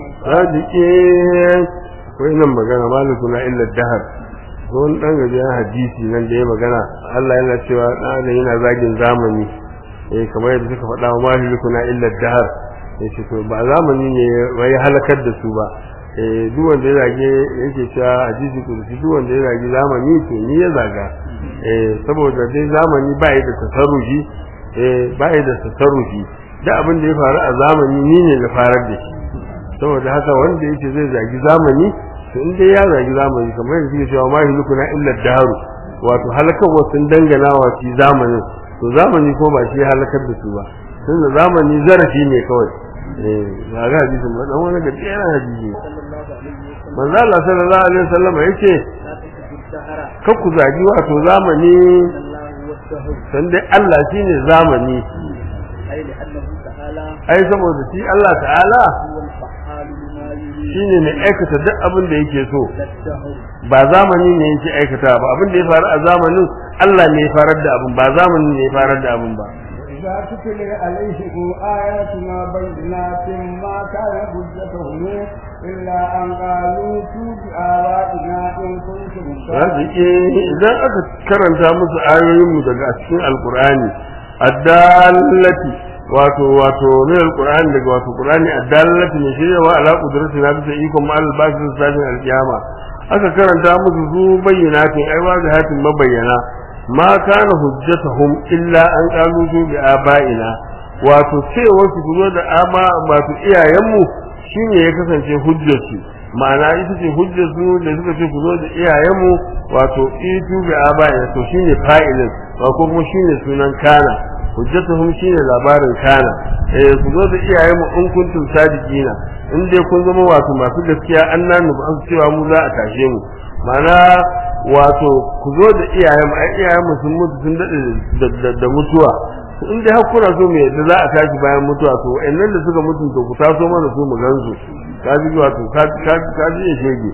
sadike wai nan magana malikuna illa dahar wani dan gajiyar hadisi nan da ya magana Allah yana cewa dan yana zagin zamani eh kamar yadda suka faɗa wa malikuna illa dahar yace to ba zamani ne wai halakar da su ba eh duk wanda ya zage yake cewa hadisi kudusi duk wanda ya zage zamani to ni ya zaga eh saboda dai zamani ba yi da tasarrufi eh ba yi da tasarrufi da abin da ya faru a zamani ni ne na farar da shi saboda haka wanda yake zai zagi zamani to in dai ya zagi zamani kamar yadda suke cewa ma hilukuna illa daru wato halakar wasu dangana wa shi zamanin to zamani ko ba shi ya halakar da su ba tunda zamani zarafi ne kawai eh ga ga hadisi ba dan wani ga tsaya hadisi manzo Allah sallallahu alaihi wasallam yace kar ku zagi wato zamani san dai Allah shine zamani ai saboda shi Allah ta'ala shine mai aikata duk abin da yake so ba zamani ne yake aikata ba abin da ya faru a zamanin Allah ne ya farar da abin ba zamani ne ya farar da abin ba إذا تتلي عليهم آياتنا بينات ما كان حجتهم إلا أن قالوا بآبائنا إن كنتم raziki idan aka karanta musu ayoyinmu daga cikin alkur'ani addallati wato wato ne alkur'ani daga wato qur'ani addallati ne shi wa ala qudrati na bisa ikon ma albasin sajin alkiyama aka karanta musu su bayyinatin ai wa hatin mabayyana ma kana hujjatuhum illa an qalu bi abaina wato cewa su zo da ama wato iyayenmu shine ya kasance hujjarsu ma'ana ita ce hujjar su da suka ce ku zo da iyayenmu wato itu bi abaina to shine fa'ilin ba ko kuma shine sunan kana hujjatuhum shine labarin kana eh ku zo da iyayenmu in kuntum sadiqina in dai kun zama wato masu gaskiya annan ba an cewa mu za a tashe mu ma'ana wato ku zo da iyayenmu ai iyayenmu sun mutu sun dade da mutuwa in dai har kuna so mu yadda za a tashi bayan mutuwa to wa'annan da suka mutu to ku taso mana su mu gansu ka ji wato ka ka ka ji ya shege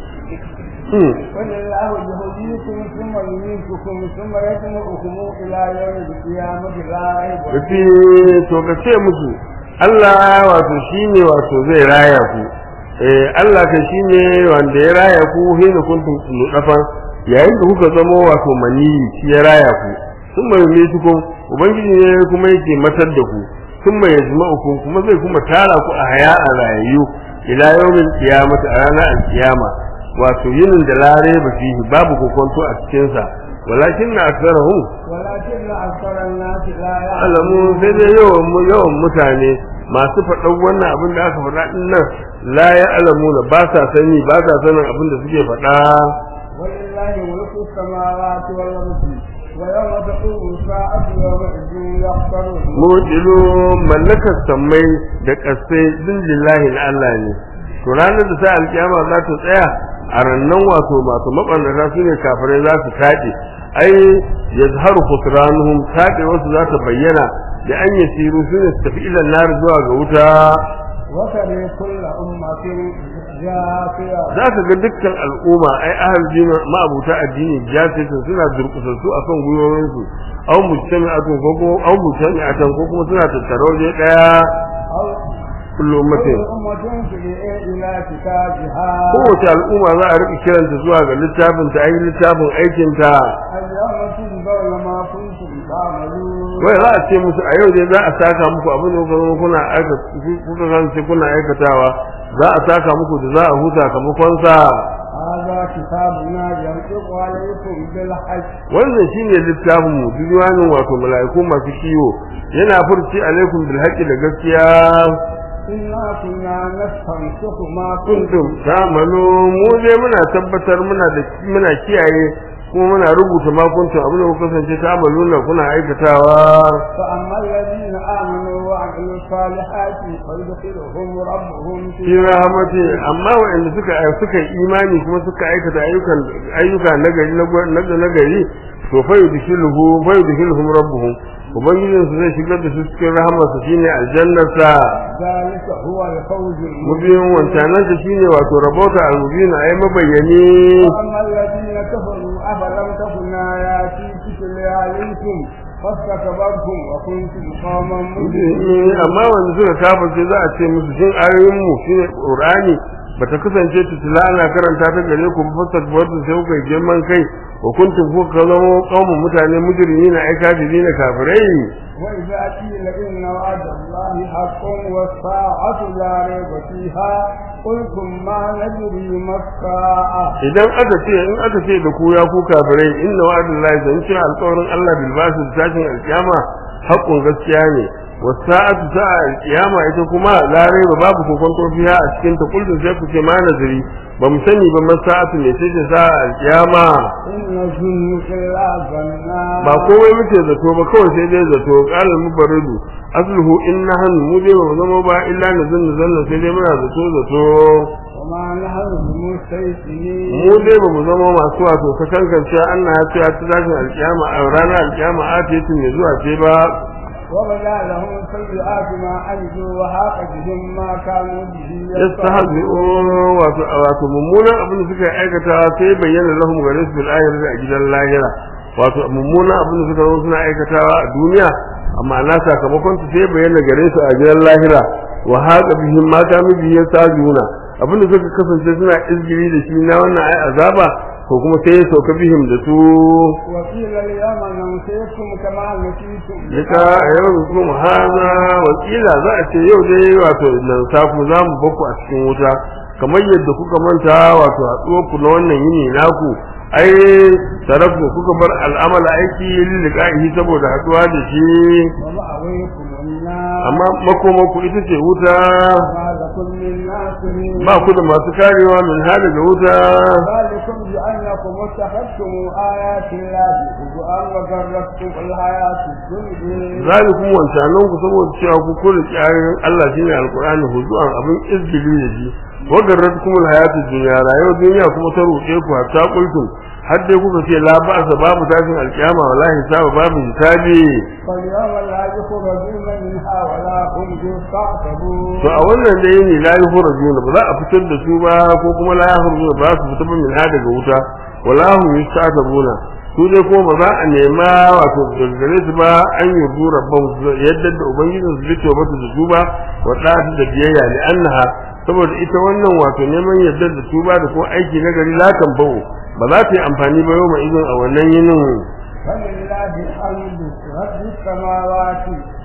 ولله يهديكم ثم يميتكم ثم يجمعكم إلى يوم القيامة لا ريب Yace to ka ce musu Allah wato shine wato zai raya ku eh Allah ka shine wanda ya raya ku hina kuntum nudafan yayin da kuka zama wato mani shi ya raya ku sun mai metukum ubangiji ne kuma yake matar da ku sun mai yajma'ukum kuma zai kuma tara ku a haya a rayayyu ila yawmin qiyamati a ranar alkiyama wato yinin da lare ba fihi babu kokonto a cikin sa walakin na aksarahum ولكن أكثر الناس لا alamu sai dai yawan mu yawan mutane masu faɗan wannan abin da aka faɗa din nan la ya alamu na ba sa sani ba sa sanin abin da suke faɗa ولله ملك السماوات والأرض ويوم تقوم الساعة يومئذ يخسرون mudilu mallakar sammai da ƙasai din lillahi na Allah ne to ranar da sai alkiyama za ta tsaya a rannan wato masu mabannata su ne kafirai za su taɗe ai yazharu khusranuhum taɗe wasu za ta bayyana da an yasiru su ne su tafi ilan nar zuwa ga wuta وترى كل أمة جاثية za ka ga dukkan al'umma ai ahal dini ma'abuta addini jasitin suna durkusassu a kan gwiwoyinsu au mujtami'atun ko ko au mujtami'atan ko kuma suna tattare waje daya أو kullu كل ummatin أمة تدعي إلى كتابها kowace al'umma za a rika kiranta zuwa ga littafin ta ayi littafin aikin ta اليوم تجزون ما كنتم تعملون wai za a ce musu a yau dai za a saka muku abin da kuka zama kuna aika kuka kasance kuna aikatawa za a saka muku da za a huta kamakon sa هذا كتابنا ينطق عليكم بالحق wannan shine littafin mu diwanin wato mala'iku masu kiwo yana furci alaikum bil haqqi da gaskiya إنا كنا نستنسخ ما kuntum ta'malu mu dai muna tabbatar muna da muna kiyaye kuma muna rubuta ma kuntum abin da kuka kasance ta'maluna kuna aikatawa فأما الذين آمنوا وعملوا الصالحات فيدخلهم ربهم fi في rahmati amma wa'anda suka suka yi imani kuma suka aikata ayyukan ayyuka nagari na nagari to fa yudkhiluhu fa yudkhiluhum rabbuhum ubangijin su zai shigar da su cikin rahamarsa shine aljannarsa ذلك هو الفوز المبين mubin wancanan sa shine wato rabota al-mubin ay mabayyane وأما الذين كفروا أفلم تكن آياتي تتلى عليكم فاستكبرتم وكنتم قوما مجرمين amma wanda suka kafirce za a ce musu shin ayoyin mu shine qur'ani bata kasance tutula ana karanta ta gare ku ba fasat wadda sai kuka yi girman kai wa kuntum kuka zama qaumun mutane mujrimin ay kafirin kafirai وإذا قيل إن وعد الله حق والساعة لا ريب فيها قلتم ما ندري ما الساعة idan aka ce in aka ce da ku ya ku kafirai inna wa'dallahi zan ce alƙawarin Allah bil basu tashin alkiyama haƙƙun gaskiya ne wasa'atu sa'a alkiyama ita kuma la raiba babu kokonto fiha a cikin ta kullun sai ku ce ma nazari ba mu sani ba masa'atu ne sai ta sa'a alkiyama إن ظن إلا ظنا ba komai muke zato ba kawai sai dai zato qala mubaridu asluhu inna han mu dai ba mu zama ba illa nazan zanna sai dai muna zato zato وما نحن بمستيقنين mu dai ba mu zama masu wato ta kankance Allah ya ce ya ci zashin alkiyama a ranar alkiyama a ce ne zuwa ce ba وبدا لهم سيئات ما عملوا وحاق بهم ما كانوا به yastahzi'un wato wato mummunan abin da suka aikata sai bayyana lahum gare su bil akhirati a gidan lahira wato mummunan abin da suka zo suna aikatawa a duniya amma na sakamakon su sai bayyana gare su a gidan lahira wa haqa bihim ma kanu bihi yastahzi'una abin da suka kasance suna izgiri da shi na wannan ai azaba ko kuma sai ya sauka bihim da su وقيل اليوم ننسيكم كما نسيتم Duka a yau kuma haza wakila za a ce yau dai wato nan safu za mu baku a cikin wuta kamar yadda kuka manta wato haɗuwar ku na wannan yini naku ai tarafu kuka bar al'amala aiki liliqa'ihi saboda haɗuwa da shi ومأويكم النار amma makomaku ita ce wuta ما لكم من ناصرين ba ku da masu karewa min hada ga wuta ذلكم بأنكم اتخذتم آيات الله هزءا وغرتكم الحياة الدنيا zalikum wancanan ku saboda cewa ku kula kiyayen Allah shine alqur'ani huzuan abin izgili da shi wa garratkum alhayatud dunya rayuwar duniya kuma ta ruɗe ku hatta qultum har dai kuka ce la ba'sa babu tashin alkiyama wallahi hisaba babu hisabi فاليوم لا يخرجون منها ولا هم يستعتبون to a wannan dai ne la yukhrajuna ba za a fitar da su ba ko kuma la yukhrajuna ba su fita min ha daga wuta wala hum yustatabuna su dai ko ba za a nema wato gare su ba an yi dura ban yadda da ubangijin su lito ba da su ba wa da da biyayya li annaha saboda ita wannan wato neman yadda da su ba da ko aiki na gari la kan bawo ba za ta yi amfani ba yau ma izin a wannan yinin فلله الحمد رب السماوات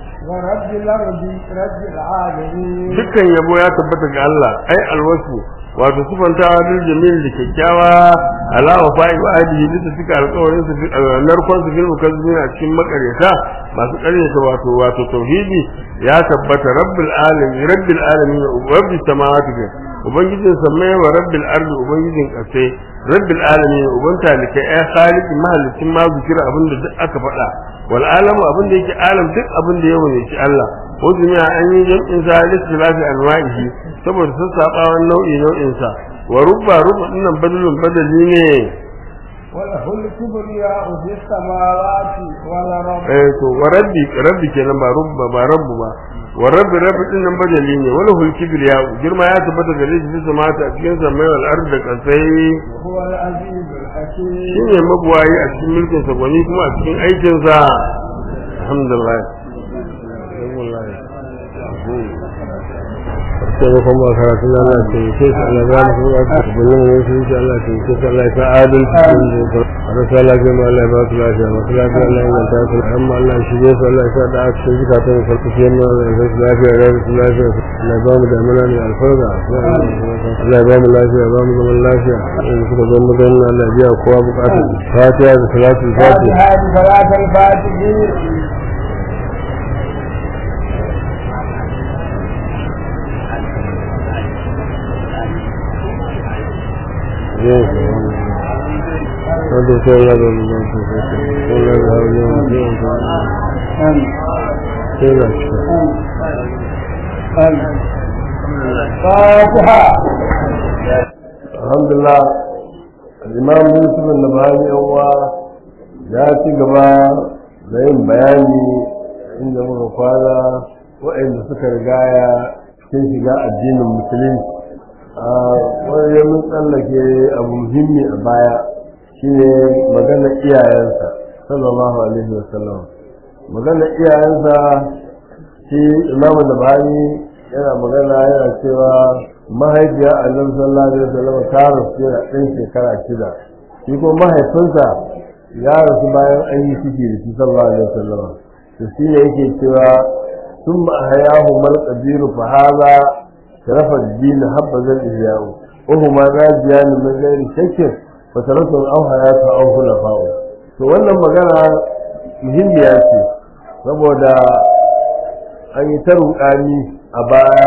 ورب الأرض رب العالمين dukkan yabo ya tabbata ga Allah ai alwasu wato sifantawa bil jamil da kyakkyawa ala wa fa'i wa adihi bisa suka alƙawarin su narkon su fil mukazzibin a cikin makaryata masu ƙaryata wato wato tauhidi ya tabbata rabbil alamin rabbil alamin rabbis samawati ga ubangijin samai wa rabbil ardi ubangijin ƙasai rabbil alamin uban talika ai khaliqin mahallicin ma zikira abinda duk aka faɗa wal alamu abinda yake alam duk abinda ya wune shi Allah wajimi an yi jam'in sa listilafi anwa'ihi saboda sun sabawan nau'i nau'in sa wa rubba rubba dinnan badalun badali ne وله الكبرياء في السماوات والأرض eh to wa rabbi rabbi kenan ba rubba ba rabbu ba wa rabbi rabbi din nan badali ne wala hul kibriya girma ya tabbata gare shi bisa mata a cikin samai wal ard da kasai وهو العزيز الحكيم shine mabuwayi a cikin mulkin sa gwani kuma a cikin aikin sa alhamdulillah sai kuma karatu na Allah ce sai Allah ya mu kuma ta bayyana ne sai insha Allah ce sai Allah ya adal cikin rasa Allah ya mu Allah ya ba su lafiya ma su lafiya Allah ya ta su amma Allah shi ne sai Allah ya sa da aka cikin zukatan su su yi mu Allah ya su lafiya da su lafiya Allah ya ba mu da amana ne alfarga Allah ya ba mu lafiya ba mu zaman lafiya in suka zo mu dan Allah ya biya kowa bukatu fatiha da salatu fatiha فاتحة صلاة الفاتحين wanda sai ya zo mu zan sai sai ya zo mu zan sai sai ya فاتحة alhamdulillah imam yusuf al-nabhani yawa ya ci gaba da yin bayani inda muka kwana waɗanda suka rigaya cikin shiga addinin musulunci a wani mun tsallake abu muhimmi a baya shine magana iyayensa sallallahu alaihi wasallam magana iyayensa shi imamu da bani yana magana yana cewa mahaifiya annabi sallallahu alaihi wasallam ta rasu yana ɗan shekara shida shi kuma mahaifinsa ya rasu bayan an yi ciki da shi sallallahu alaihi wasallam to shi ne yake cewa sun ma hayahu mal qabiru fa hadha sharafa ad-din habba ihyahu wa huma rajiyan min ghairi shakkin fa tarasu aw hayatu aw khulafa'u to wannan magana muhimmiya ce saboda an yi ta ruƙani a baya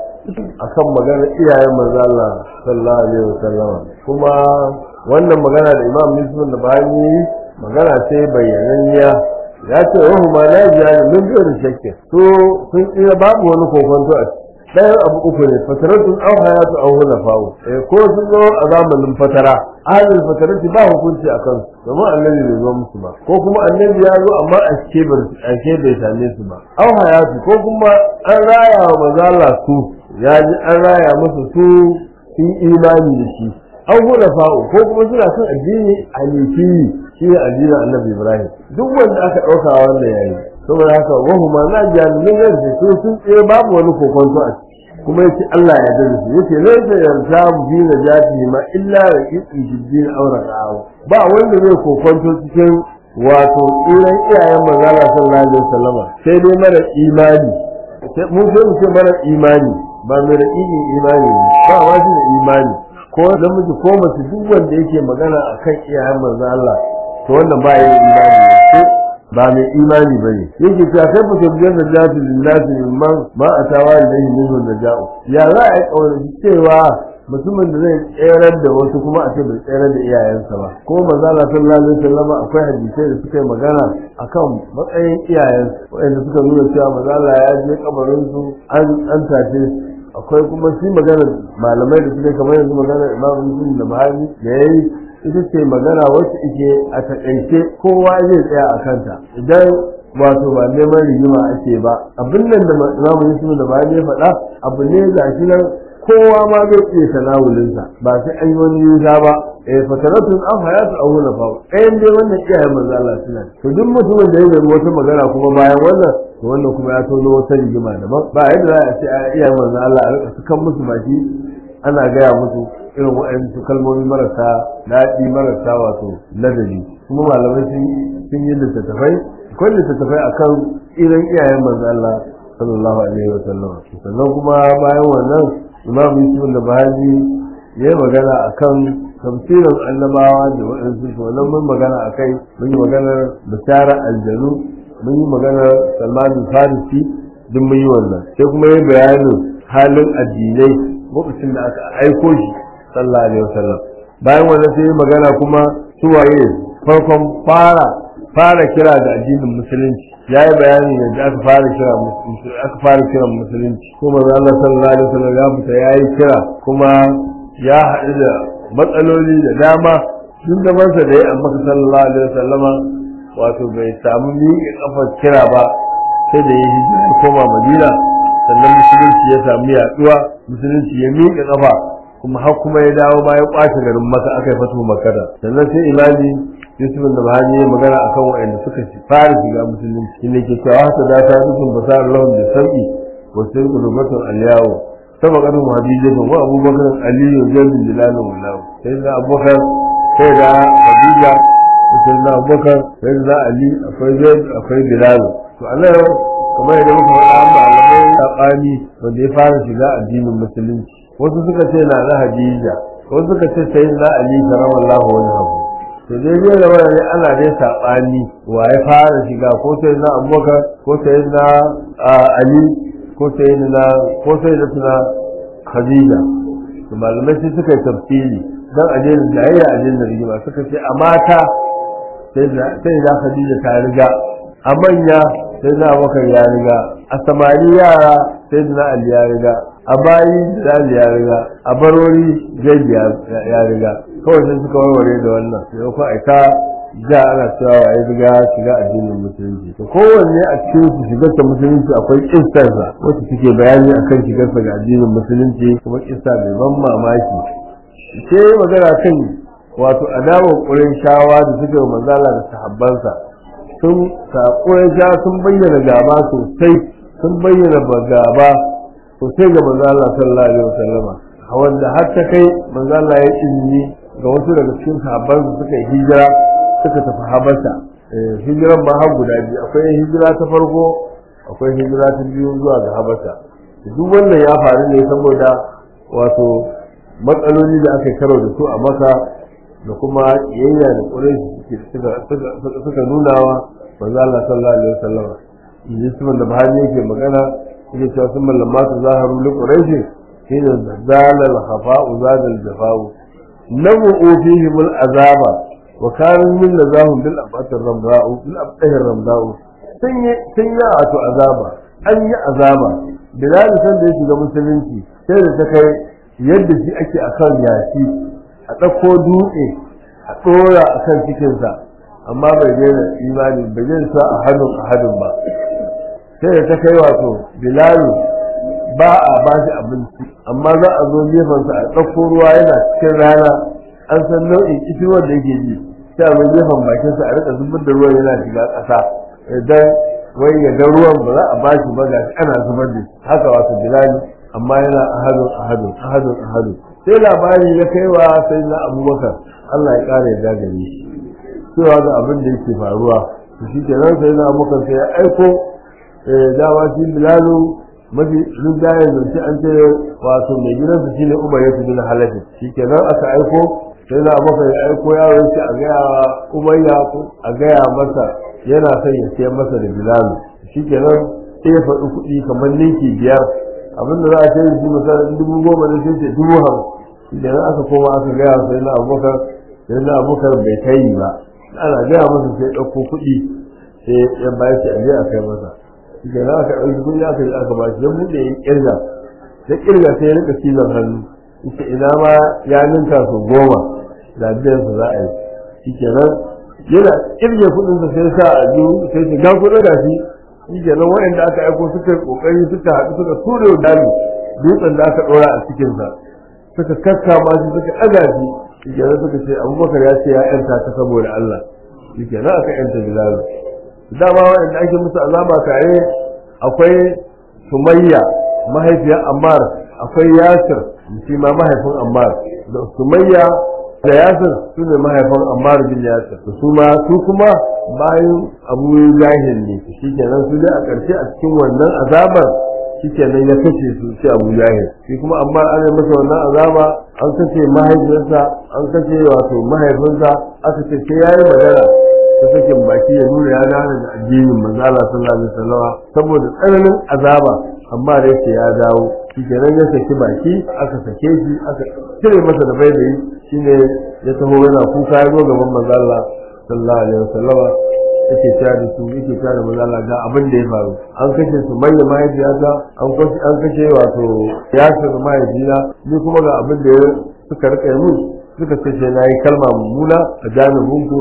akan magana iyayen manzo Allah sallallahu alaihi wasallam kuma wannan magana da Imam Muslim da bani magana ce bayyananniya ya ce wa huma la jani min da shakkin to sun tsira babu wani kokonto a ɗayan abu uku ne fataratun aw hayatu aw hulafa'u eh ko sun zo a zamanin fatara ahlul fatarati ba hukunci a kansu domin annabi bai zo musu ba ko kuma annabi ya zo amma a ke bai same su ba aw hayatu ko kuma an raya wa mazala su ya ji an raya musu su sun imani da shi an hula fa'u ko kuma suna kan addini hanifi shi ne addinin annabi ibrahim duk wanda aka ɗauka wannan yayi saboda haka wahu ma na jami'in yanzu su sun tsaye babu wani kokonto a ciki kuma yace Allah ya dade su yace laysa yartabu fi najati ma illa raqiqi jiddin aura ra'aw ba wanda zai kokonto cikin wato tsiran iyayen manzala sallallahu alaihi wasallama sai dai mara imani mun sai mu ce mara imani ba mai raqiqin imani ba ma shi da imani ko namiji ko mace duk wanda yake magana akan iyayen manzo Allah to wannan ba yin imani ne ba mai imani ba ne yake cewa kai ba ta biyar da jafi lillahi mimman ma a tawa da yi nuna da ja'u ya za a yi ƙaunar cewa mutumin da zai tserar da wasu kuma a ce bai tserar da iyayensa ba ko manzala sallallahu alaihi wasallam akwai hadisai da suka yi magana akan matsayin iyayensu waɗanda suka nuna cewa manzala ya je kabarin su an an tace akwai kuma shi magana malamai da suke kamar yanzu magana imam muslim da mahani da yayi ita ce magana wacce ike a takaice kowa zai tsaya a kanta idan wato ba neman rigima ake ba abin nan da imamu yusuf da bayan ya faɗa abu ne ga shi nan kowa ma zai iya tanawulinsa ba sai an yi wani yuza ba eh fataratun an hayatu aw huna fa ɗayan dai wannan iyayen manzo Allah suna to duk mutumin da ya zama wata magana kuma bayan wannan to wannan kuma ya tono wata rigima daban ba yadda za a ce a iyayen manzo Allah a rika sukan musu baki ana gaya musu irin waɗansu kalmomi marasa daɗi marasa wato ladabi kuma malamai sun yi littattafai akwai littattafai akan irin iyayen manzo Allah sallallahu alaihi wa sallam sannan kuma bayan wannan imam yusuf da bahaji ya yi magana akan tafsirin annabawa da waɗansu su wannan mun magana akai mun yi maganar bishara aljanu mun yi maganar salman farisi duk mun yi wannan sai kuma yi bayanin halin addinai lokacin da aka aiko shi sallallahu alaihi wasallam bayan wannan sai magana kuma suwaye farkon fara fara kira da addinin musulunci ya yi bayani yadda aka fara kira musulunci aka fara kiran musulunci kuma Allah sallallahu alaihi wasallam ya fita ya yi kira kuma ya haɗu da matsaloli da dama tun da mansa da ya amma sallallahu alaihi wasallama wato bai samu miƙe kafar kira ba sai da ya hijira ya koma madina sannan musulunci ya samu yaduwa musulunci ya miƙe kafa kuma har kuma ya dawo bayan kwace garin maka aka yi fatu makada sannan sai imani yusuf da bahani ya magana akan waɗanda suka fara shiga musulunci shine ke cewa haka da ta rukun basar lahum da sauki wa sirku rubatun aliyawo sama kadin hadijatun wa abubakar aliyu jalil jilalun wallahu sai da abubakar sai da khadija sai da abubakar sai da ali akwai zaid akwai bilal to Allah kamar yadda muka faɗa malamai sabani wanda ya fara shiga addinin musulunci wasu suka ce na na hadija wasu suka ce sai na ali karamallahu wajhahu to dai dai da wannan ana dai sabani wa ya fara shiga ko sai na abubakar ko sai na ali ko sai na ko sai da tuna khadija to malamai sai suka yi tafsiri dan ajin da yayi ajin da rigima suka ce a mata sai da sai da khadija ta riga a manya sai da abubakar ya riga a samari yara sai da ali ya riga a bayi da ali ya riga a barori zai ya riga kawai sai suka warware da wannan sai ko aika da ana cewa ya riga shiga addinin musulunci to kowanne a cikin su shigar ta musulunci akwai kissarsa wacce suke bayani akan shigarsa ga addinin musulunci kuma kissa mai ban mamaki sai magana kan wato adawar ƙurin shawa da suke manzala da sahabbansa sun ƙurin sha sun bayyana gaba sosai sun bayyana gaba sosai ga manzala sallallahu alaihi wasallama wanda har ta kai manzala ya izini ga wasu daga cikin sahabbansa suka yi hijira suka tafi habasha hijiran ma har guda biyu akwai hijira ta farko akwai hijira ta biyu zuwa ga habasha duk wannan ya faru ne saboda wato matsaloli da aka karo da su a maka da kuma kiyayya da ƙurai suka nuna wa manzo Allah sallallahu alaihi wasallam yanzu da bahani yake magana yake cewa sun mallama su zaharu li quraish hina zalal khafa'u zadal jafa'u nawu fihim al azaba wa kanu min lazahum bil abad ramda'u bil abdah ramda'u sun yi sun yi ato azaba an yi azaba bilal san da ya shiga musulunci sai da ta kai yadda shi ake akan yashi a ɗauko dutse a ɗora a kan cikinsa amma bai daina imani bai daina sa a hannun a hannun ba sai da ta kai wato bilalu ba a ba shi abinci amma za a zo gefensa a ɗauko ruwa yana cikin rana an san nau'in kishirwar da yake ji sai a zo gefen bakinsa a rika zubar da ruwan yana shiga ƙasa idan wai ya ga ruwan ba za a ba shi ba ga ana zubar da shi haka wato bilalu amma yana ahadun ahadun ahadun ahadun sai labari ya kai wa sai na abubakar Allah ya ƙara ya gare shi cewa ga abin da yake faruwa to shi ke nan sai na abubakar sai ya aiko dawa shi bilalu mafi rinjaye zance an ce wato mai gidansa shine umar ya fi halafi shi ke nan aka aiko sai na abubakar ya aiko yaro ya ce a gaya umayya a gaya masa yana son ya siyar masa da bilalu shi ke nan sai ya faɗi kuɗi kamar ninki biyar abinda za a ce shi misalin dubu goma ne sai ce dubu hamsin idan aka koma aka gaya sai na abubakar sai na abubakar bai kai ba ana gaya masa sai ɗauko kuɗi sai ya bayar shi aje a kai masa idan aka ɗauki kuɗi aka yi aka bashi ya buɗe ya ƙirga ya ƙirga sai ya rika cizon hannu ita ina ma ya ninka su goma da biyan su za a yi shi kenan yana ƙirge kuɗinsa sai sa a biyu sai shi ga kuɗin gashi shi kenan waɗanda aka aiko suka yi ƙoƙari suka haɗu suka ture dami dutsen da aka ɗora a cikinsa suka kakkama shi suka ɗaga shi shi kenan suka ce abubakar ya ce ya yanta ta saboda Allah shi kenan aka yanta bilalu dama waɗanda ake musu azaba tare akwai sumayya mahaifiyar ammar akwai yasir shi ma mahaifin ammar da sumayya da yasir su ne mahaifin ammar bin yasir su ma su kuma bayan abu jahil ne shi kenan su dai a ƙarshe a cikin wannan azabar shi kenan ya kashe su shi abu jahil shi kuma amma an yi masa wannan azaba an kashe mahaifiyarsa an kashe wato mahaifinsa aka ce sai yayi magana ta sakin baki ya nuna ya gane da addinin manzo Allah sallallahu alaihi wasallam saboda tsananin azaba amma da yake ya dawo shi kenan ya saki baki aka sake shi aka cire masa da baibayi shine ya taho yana kuka ya zo gaban manzo Allah sallallahu alaihi wasallam yake ta da su yake ta da manzo Allah ga abin da ya faru an kashe su mai mahaifiyata an kashe an kashe wato yasir mahaifina ni kuma ga abin da suka rika mun suka ce na yi kalma mummuna a jami'in ku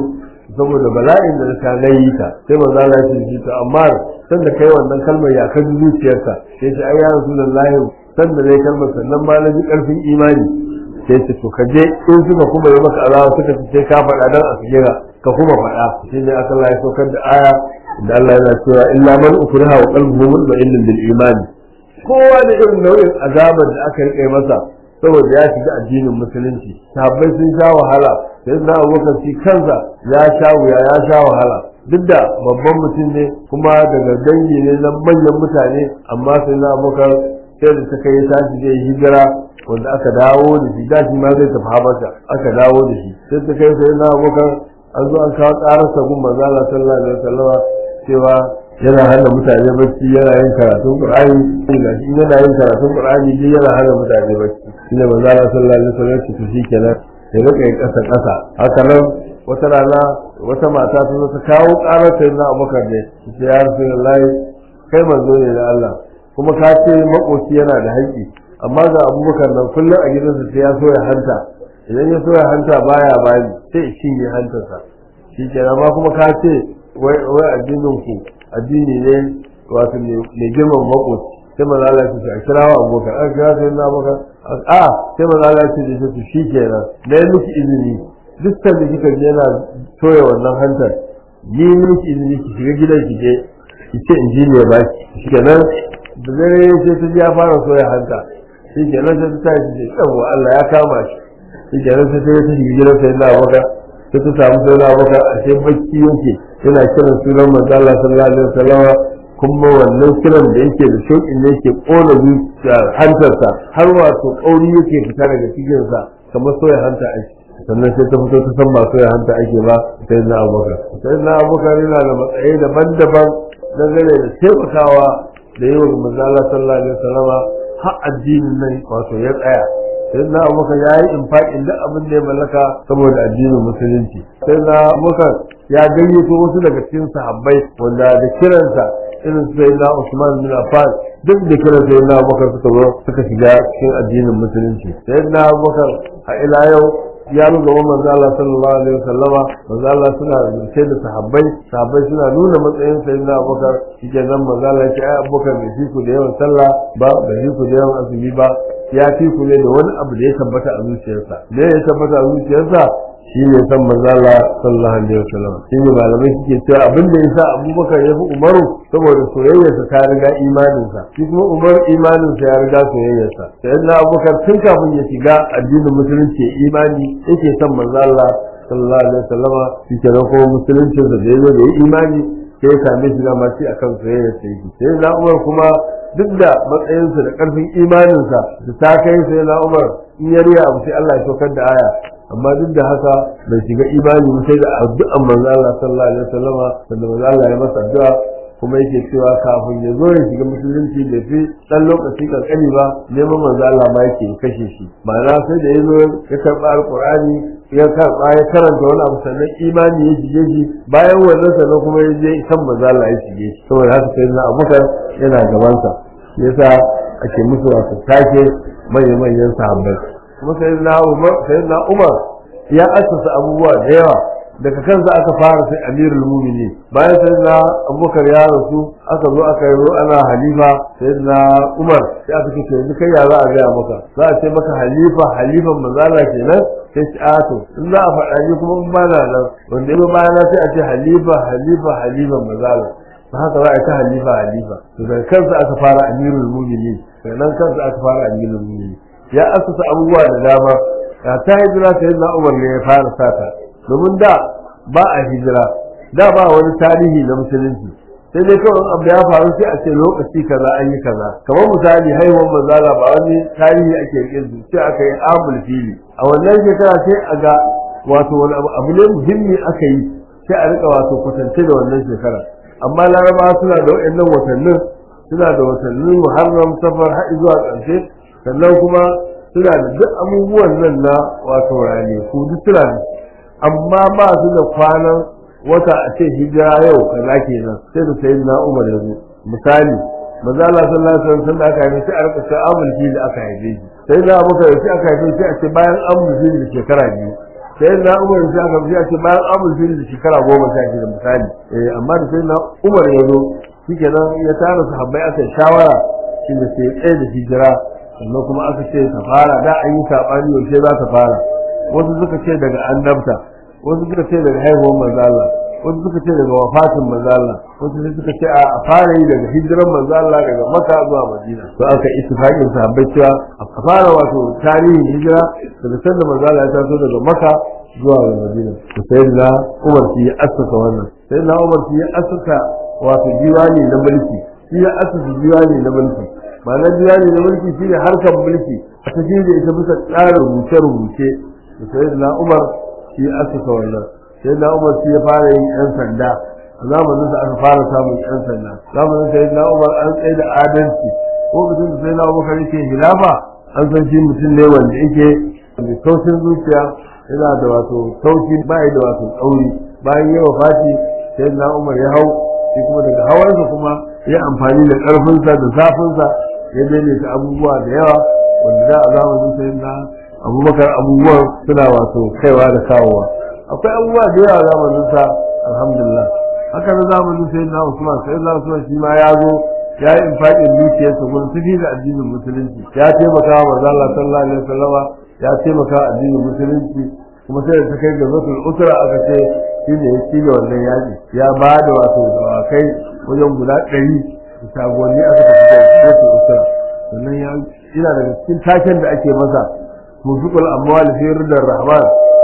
saboda bala'in da ta nayi ta sai manzo Allah ya ce to amma san da kai wannan kalmar ya kan zuciyarka sai ce ai ya rasulullahi san da dai kalmar sannan ma na ji karfin imani sai ce to kaje in suka kuma yi maka alawa suka ce sai ka faɗa dan a kira ka kuma faɗa shi ne aka Allah ya saukar da aya da Allah yana cewa illa man ukriha wa qalbuhu mutma'innun bil imani kowa da irin nau'in azabar da aka rike masa saboda ya shiga addinin musulunci sahabbai sun sha wahala sai na abubakar shi kansa ya sha wuya ya sha wahala duk da babban mutum ne kuma daga dangi ne na manyan mutane amma sai na abubakar sai da ta kai tashi zai hijira wanda aka dawo da shi da shi ma zai tafi habasha aka dawo da shi sai ta kai sai na abubakar an zo an kawo ƙararsa gun manzo Allah sallallahu alaihi wasallama cewa yana hana mutane bacci yana yin karatun qur'ani ga shi yana yin karatun qur'ani dai yana hana mutane bacci shine manzo Allah sallallahu alaihi wasallam ce to shikenan ya rika yin kasa kasa haka nan wata rana wata mata ta zo ta kawo karar sai na Abubakar ne ta ya Rasulullahi kai manzo ne da Allah kuma ka ce makoci yana da haƙƙi amma ga Abubakar nan kullum a gidansa sai ya so ya hanta idan ya so ya hanta baya bani sai ya cinye hantarsa shikenan amma kuma ka ce wai addinin ku addini ne wato mai girman makoci sai manzo Allah ya ce a kira wa abokan an kira sai na abokan a sai manzo Allah ya ce da shi shi kenan na yi miki izini duk da kika je yana toya wannan hantar yi miki izini ki shiga gidan ki je ki ce in ji ne ba ki shi kenan da dare sai ta ji ya fara soya hanta shi kenan sai ta tashi ce yawa Allah ya kama shi shi kenan sai ta yi shiga gidan sai na abokan sai ta samu sai na abokan a sai bacci yake yana kiran sunan manzo Allah sallallahu alaihi wasallam kuma wannan kiran da yake da shauƙin da yake ƙona zuciya hantarsa har wato ƙauri yake fita daga cikinsa kamar soya hanta ake sannan sai ta fito ta san ba soya hanta ake ba sai na abubakar sai na abubakar yana da matsayi daban-daban dangane da taimakawa da yi wa manzo Allah sallallahu alaihi wasallama har addinin nan wato ya tsaya sai na abubakar ya yi infaƙin duk abin da ya mallaka saboda addinin musulunci sai na abubakar ya gayyato wasu daga cikin sahabbai wanda da kiransa irin su sai na Usman bin Affan duk da kiran sai na Abubakar suka zo suka shiga cikin addinin musulunci sai na Abubakar a ila yau ya ruga wa manzo Allah sallallahu alaihi wasallama manzo Allah suna rubuce da sahabbai sahabbai suna nuna matsayin sai na Abubakar shike nan manzo Allah ya ce ai Abubakar bai fi ku da yawan sallah ba bai fi ku da yawan azumi ba ya fi ku ne da wani abu da ya tabbata a zuciyarsa me ya tabbata a zuciyarsa shi ne san manzala sallallahu alaihi wasallam shi ne malamai suke cewa abin da yasa abubakar ya fi umaru saboda soyayyarsa ta riga imaninsa shi kuma umar imaninsa ya riga soyayyarsa sai na abubakar tun kafin ya shiga addinin musulunci imani yake son manzala sallallahu alaihi wasallam shi ke nan kuma musuluncinsa da ya zo da ya imani sai ya same shi dama shi akan soyayyarsa yake sai na umar kuma duk da matsayinsa da karfin imaninsa da ta kai sai na umar in ya riya abu sai Allah ya saukar da aya amma duk da haka bai shiga imani ba sai da addu'an manzo Allah sallallahu alaihi wasallama sanda manzo Allah ya masa addu'a kuma yake cewa kafin ya zo ya shiga musulunci da fi dan lokaci kankani ba neman manzo Allah ma yake kashe shi ma'ana sai da ya zo ya karɓa alqur'ani ya karɓa ya karanta wani abu sannan imani ya shige shi bayan wannan sannan kuma ya je kan manzo Allah ya shige shi saboda haka sai na Abubakar yana gabansa yasa ake musu wasu take manya-manyan sahabbai kuma sayyidina Umar sayyidina Umar ya assasa abubuwa da yawa daga kansa aka fara sai Amirul Mu'minin bayan sayyidina Abubakar ya rasu aka zo aka yi ana halifa sayyidina Umar sai aka ce yanzu kai ya za a gaya maka za a ce maka halifa halifan manzala kenan sai ci ato in za a faɗa ni kuma in ba na nan wanda ya bayana sai a ce halifa halifa halifan manzala ta haka za a yi ta halifa halifa to daga kansa aka fara Amirul Mu'minin sannan kansa aka fara Amirul Mu'minin ya asusa abubuwa da dama ya ta hijira sai na umar ne ya fara sata domin da ba a hijira da ba wani tarihi na musulunci sai dai kawai abu ya faru sai a ce lokaci kaza an yi kaza kamar misali haihuwar manzala ba wani tarihi ake rike su sai aka yi amul fili a wannan shekara sai a ga wato wani abu ne muhimmi aka yi sai a rika wato kwatance da wannan shekara amma larabawa suna da waɗannan watannin suna da watannin muharram safar har zuwa ƙarshe sannan kuma suna da duk abubuwan nan na wato rane ku duk suna da amma ba su da kwanan wata a ce hijira yau kaza kenan sai da sayi na umar yanzu misali maza Allah sallallahu alaihi wasallam aka haife sai a rika sai amul fil aka haife shi sai da abuka sai aka haife sai a ce bayan amul fil da shekara biyu sai na umar sai aka fi ce bayan amul fil da shekara goma sha shida misali eh amma da sai na umar ya zo shikenan ya tara sahabbai aka yi shawara shi da sai tsaye da hijira sannan kuma aka ce ta fara da an yi saɓani yaushe za ta fara wasu suka ce daga annabta wasu suka ce daga haihuwar manzo Allah wasu suka ce daga wafatin manzo Allah wasu sai suka ce a fara yi daga hijiran manzo Allah daga Makka zuwa Madina to aka ittifaqin sahabbai cewa a fara wato tarihin hijira daga sanda manzo Allah ya taso daga Makka zuwa Madina to sai da Umar shi ya assasa wannan sai da Umar shi ya assasa wato diwani na mulki shi ya assasa diwani na mulki ma'anar diwani na mulki shi ne harkar mulki a tafi da ita bisa tsarin rubuce-rubuce da sai da Umar shi ya assasa wannan sai da Umar shi ya fara yin yan sanda a zamanin da aka fara samun yan sanda zamanin sai da Umar an tsaye da adalci ko mutum da sai da Umar yake hilafa an san shi mutum ne wanda yake da taushin zuciya yana da wato taushi bai da wato tsauri bayan yawa fati sai da Umar ya hau shi kuma daga hawansa kuma ya amfani da karfinsa da zafinsa ya daidaita abubuwa da yawa wanda da a zamanin sai da abubakar abubuwan suna wato kaiwa da kawowa akwai abubuwa da yawa zamanin sa alhamdulillah haka na zamanin sai na usman sai na usman shi ma ya zo ya yi infaƙin dukiyarsa gurin tafi da addinin musulunci ya taimaka wa manzo Allah sallallahu alaihi wasallama ya taimaka wa addinin musulunci kuma sai da ta kai ga zatul usra aka ce shi ne ya ci wannan yaƙi ya ba da wato dawakai wajen guda ɗari da shagonni aka tafi da zatul usra sannan ya ina daga cikin taken da ake masa muzuqul amwal fi ridar rahman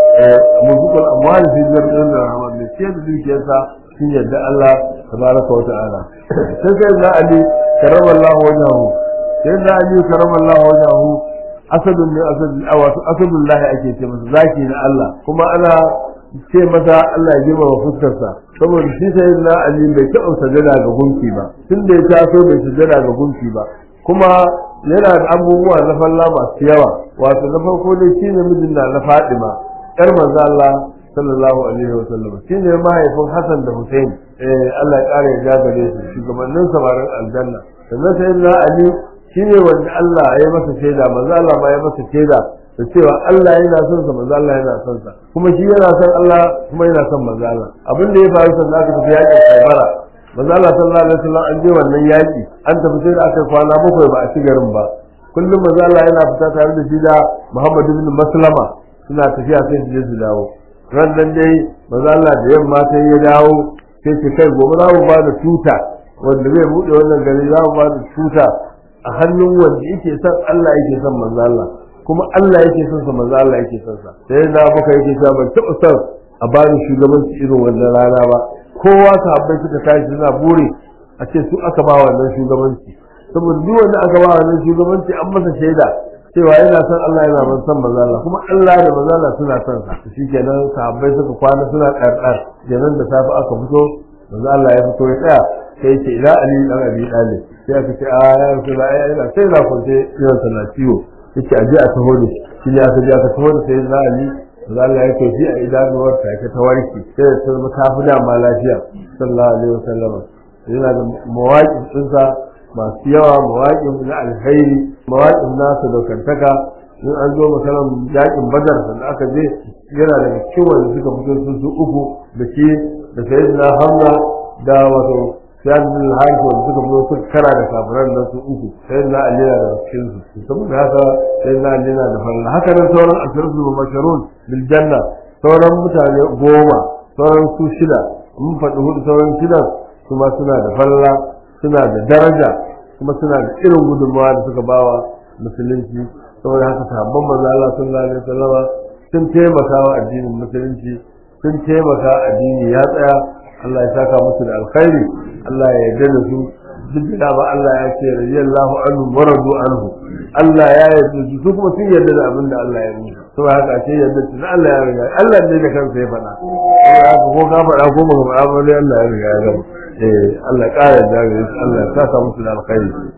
muzuqul amwal fi ridar rahman ne ce da dukiyarsa sun yadda Allah tabaraka wa ta'ala sai sai da ali karamallahu wajhahu sai da ali karamallahu wajhahu asadun ne asadun awatu asadullah ake ce masa zaki na Allah kuma ana ce masa Allah ya girma wa fuskarsa saboda shi sai da ali bai taɓa sajada ga gunki ba tun da ya taso bai sajada ga gunki ba kuma yana da abubuwa na falla masu yawa wato na farko dai shine mijin na na Fadima yar manzo Allah sallallahu alaihi wa sallam shine mahaifin Hassan da Hussein eh Allah ya kare ya gare su shugabannin samarin aljanna sannan sai na Ali shine wanda Allah ya masa shaida manzo Allah ma ya masa shaida da cewa Allah yana son sa manzo Allah yana son sa kuma shi yana son Allah kuma yana son manzo Allah abin da ya faru sannan aka tafi yakin Khaibara manzo Allah sallallahu alaihi wasallam an je wannan yaki an tafi sai da aka kwana bakwai ba a ci garin ba kullum manzo Allah yana fita tare da shi da Muhammad ibn Maslama suna tafiya sai su je su dawo ran nan dai manzo Allah da yamma sai ya dawo sai ce kai gobe za mu ba da tuta wanda zai bude wannan gari za mu ba da tuta a hannun wanda yake son Allah yake son manzo Allah kuma Allah yake son sa manzo Allah yake son sa sai da baka yake cewa ban taɓa son a bani shugabanci irin wannan rana ba kowa sahabbai suka tashi suna bure a ce su aka ba wannan shugabanci saboda duk wanda aka ba wannan shugabanci an masa shaida cewa yana son Allah yana ban son manzo Allah kuma Allah da manzo Allah suna son sa shikenan sahabbai suka kwana suna karkar kenan da safe aka fito manzo Allah ya fito ya tsaya sai ce ila ali dan abi dalib sai aka ce a ya rasulullah ai ina sai na kwance yana sana ciwo yace aje a taho da shi ne aka je aka taho da sai na ali manzo Allah ya ce shi a idanuwar ta ta warke sai ta zama ta fi dama lafiya sallallahu alaihi wasallam yana da mawaƙin ɗinsa masu yawa mawaƙin na alkhairi mawaƙin nasa daukantaka in an zo masalan yaƙin badar da aka je yana daga cikin wanda suka fito su su uku da shi da sayyidina hamza da wato siyad bin al-harith wanda suka fito suka kara da kafiran nan su uku sayyidina ali na daga cikin su saboda haka sayyidina ali na da falla haka nan sauran ashirin mubashirun bil janna sauran mutane goma sauran su shida mun faɗi hudu sauran shida kuma suna da falla suna da daraja kuma suna da irin gudunmawa da suka bawa musulunci saboda haka sahabban manzo Allah sallallahu alaihi wasallama sun taimaka wa addinin musulunci sun taimaka addini ya tsaya Allah ya saka musu da alkhairi Allah ya yarda da su duk da ba Allah ya ce radiyallahu anhu wa radu anhu Allah ya yarda su su kuma sun yarda da abin da Allah ya yi saboda haka ce yarda su Allah ya riga Allah ne da kansa ya faɗa saboda haka ko ka faɗa ko baka faɗa ba dai Allah ya riga ya gama eh Allah ƙara da Allah ya saka musu da alkhairi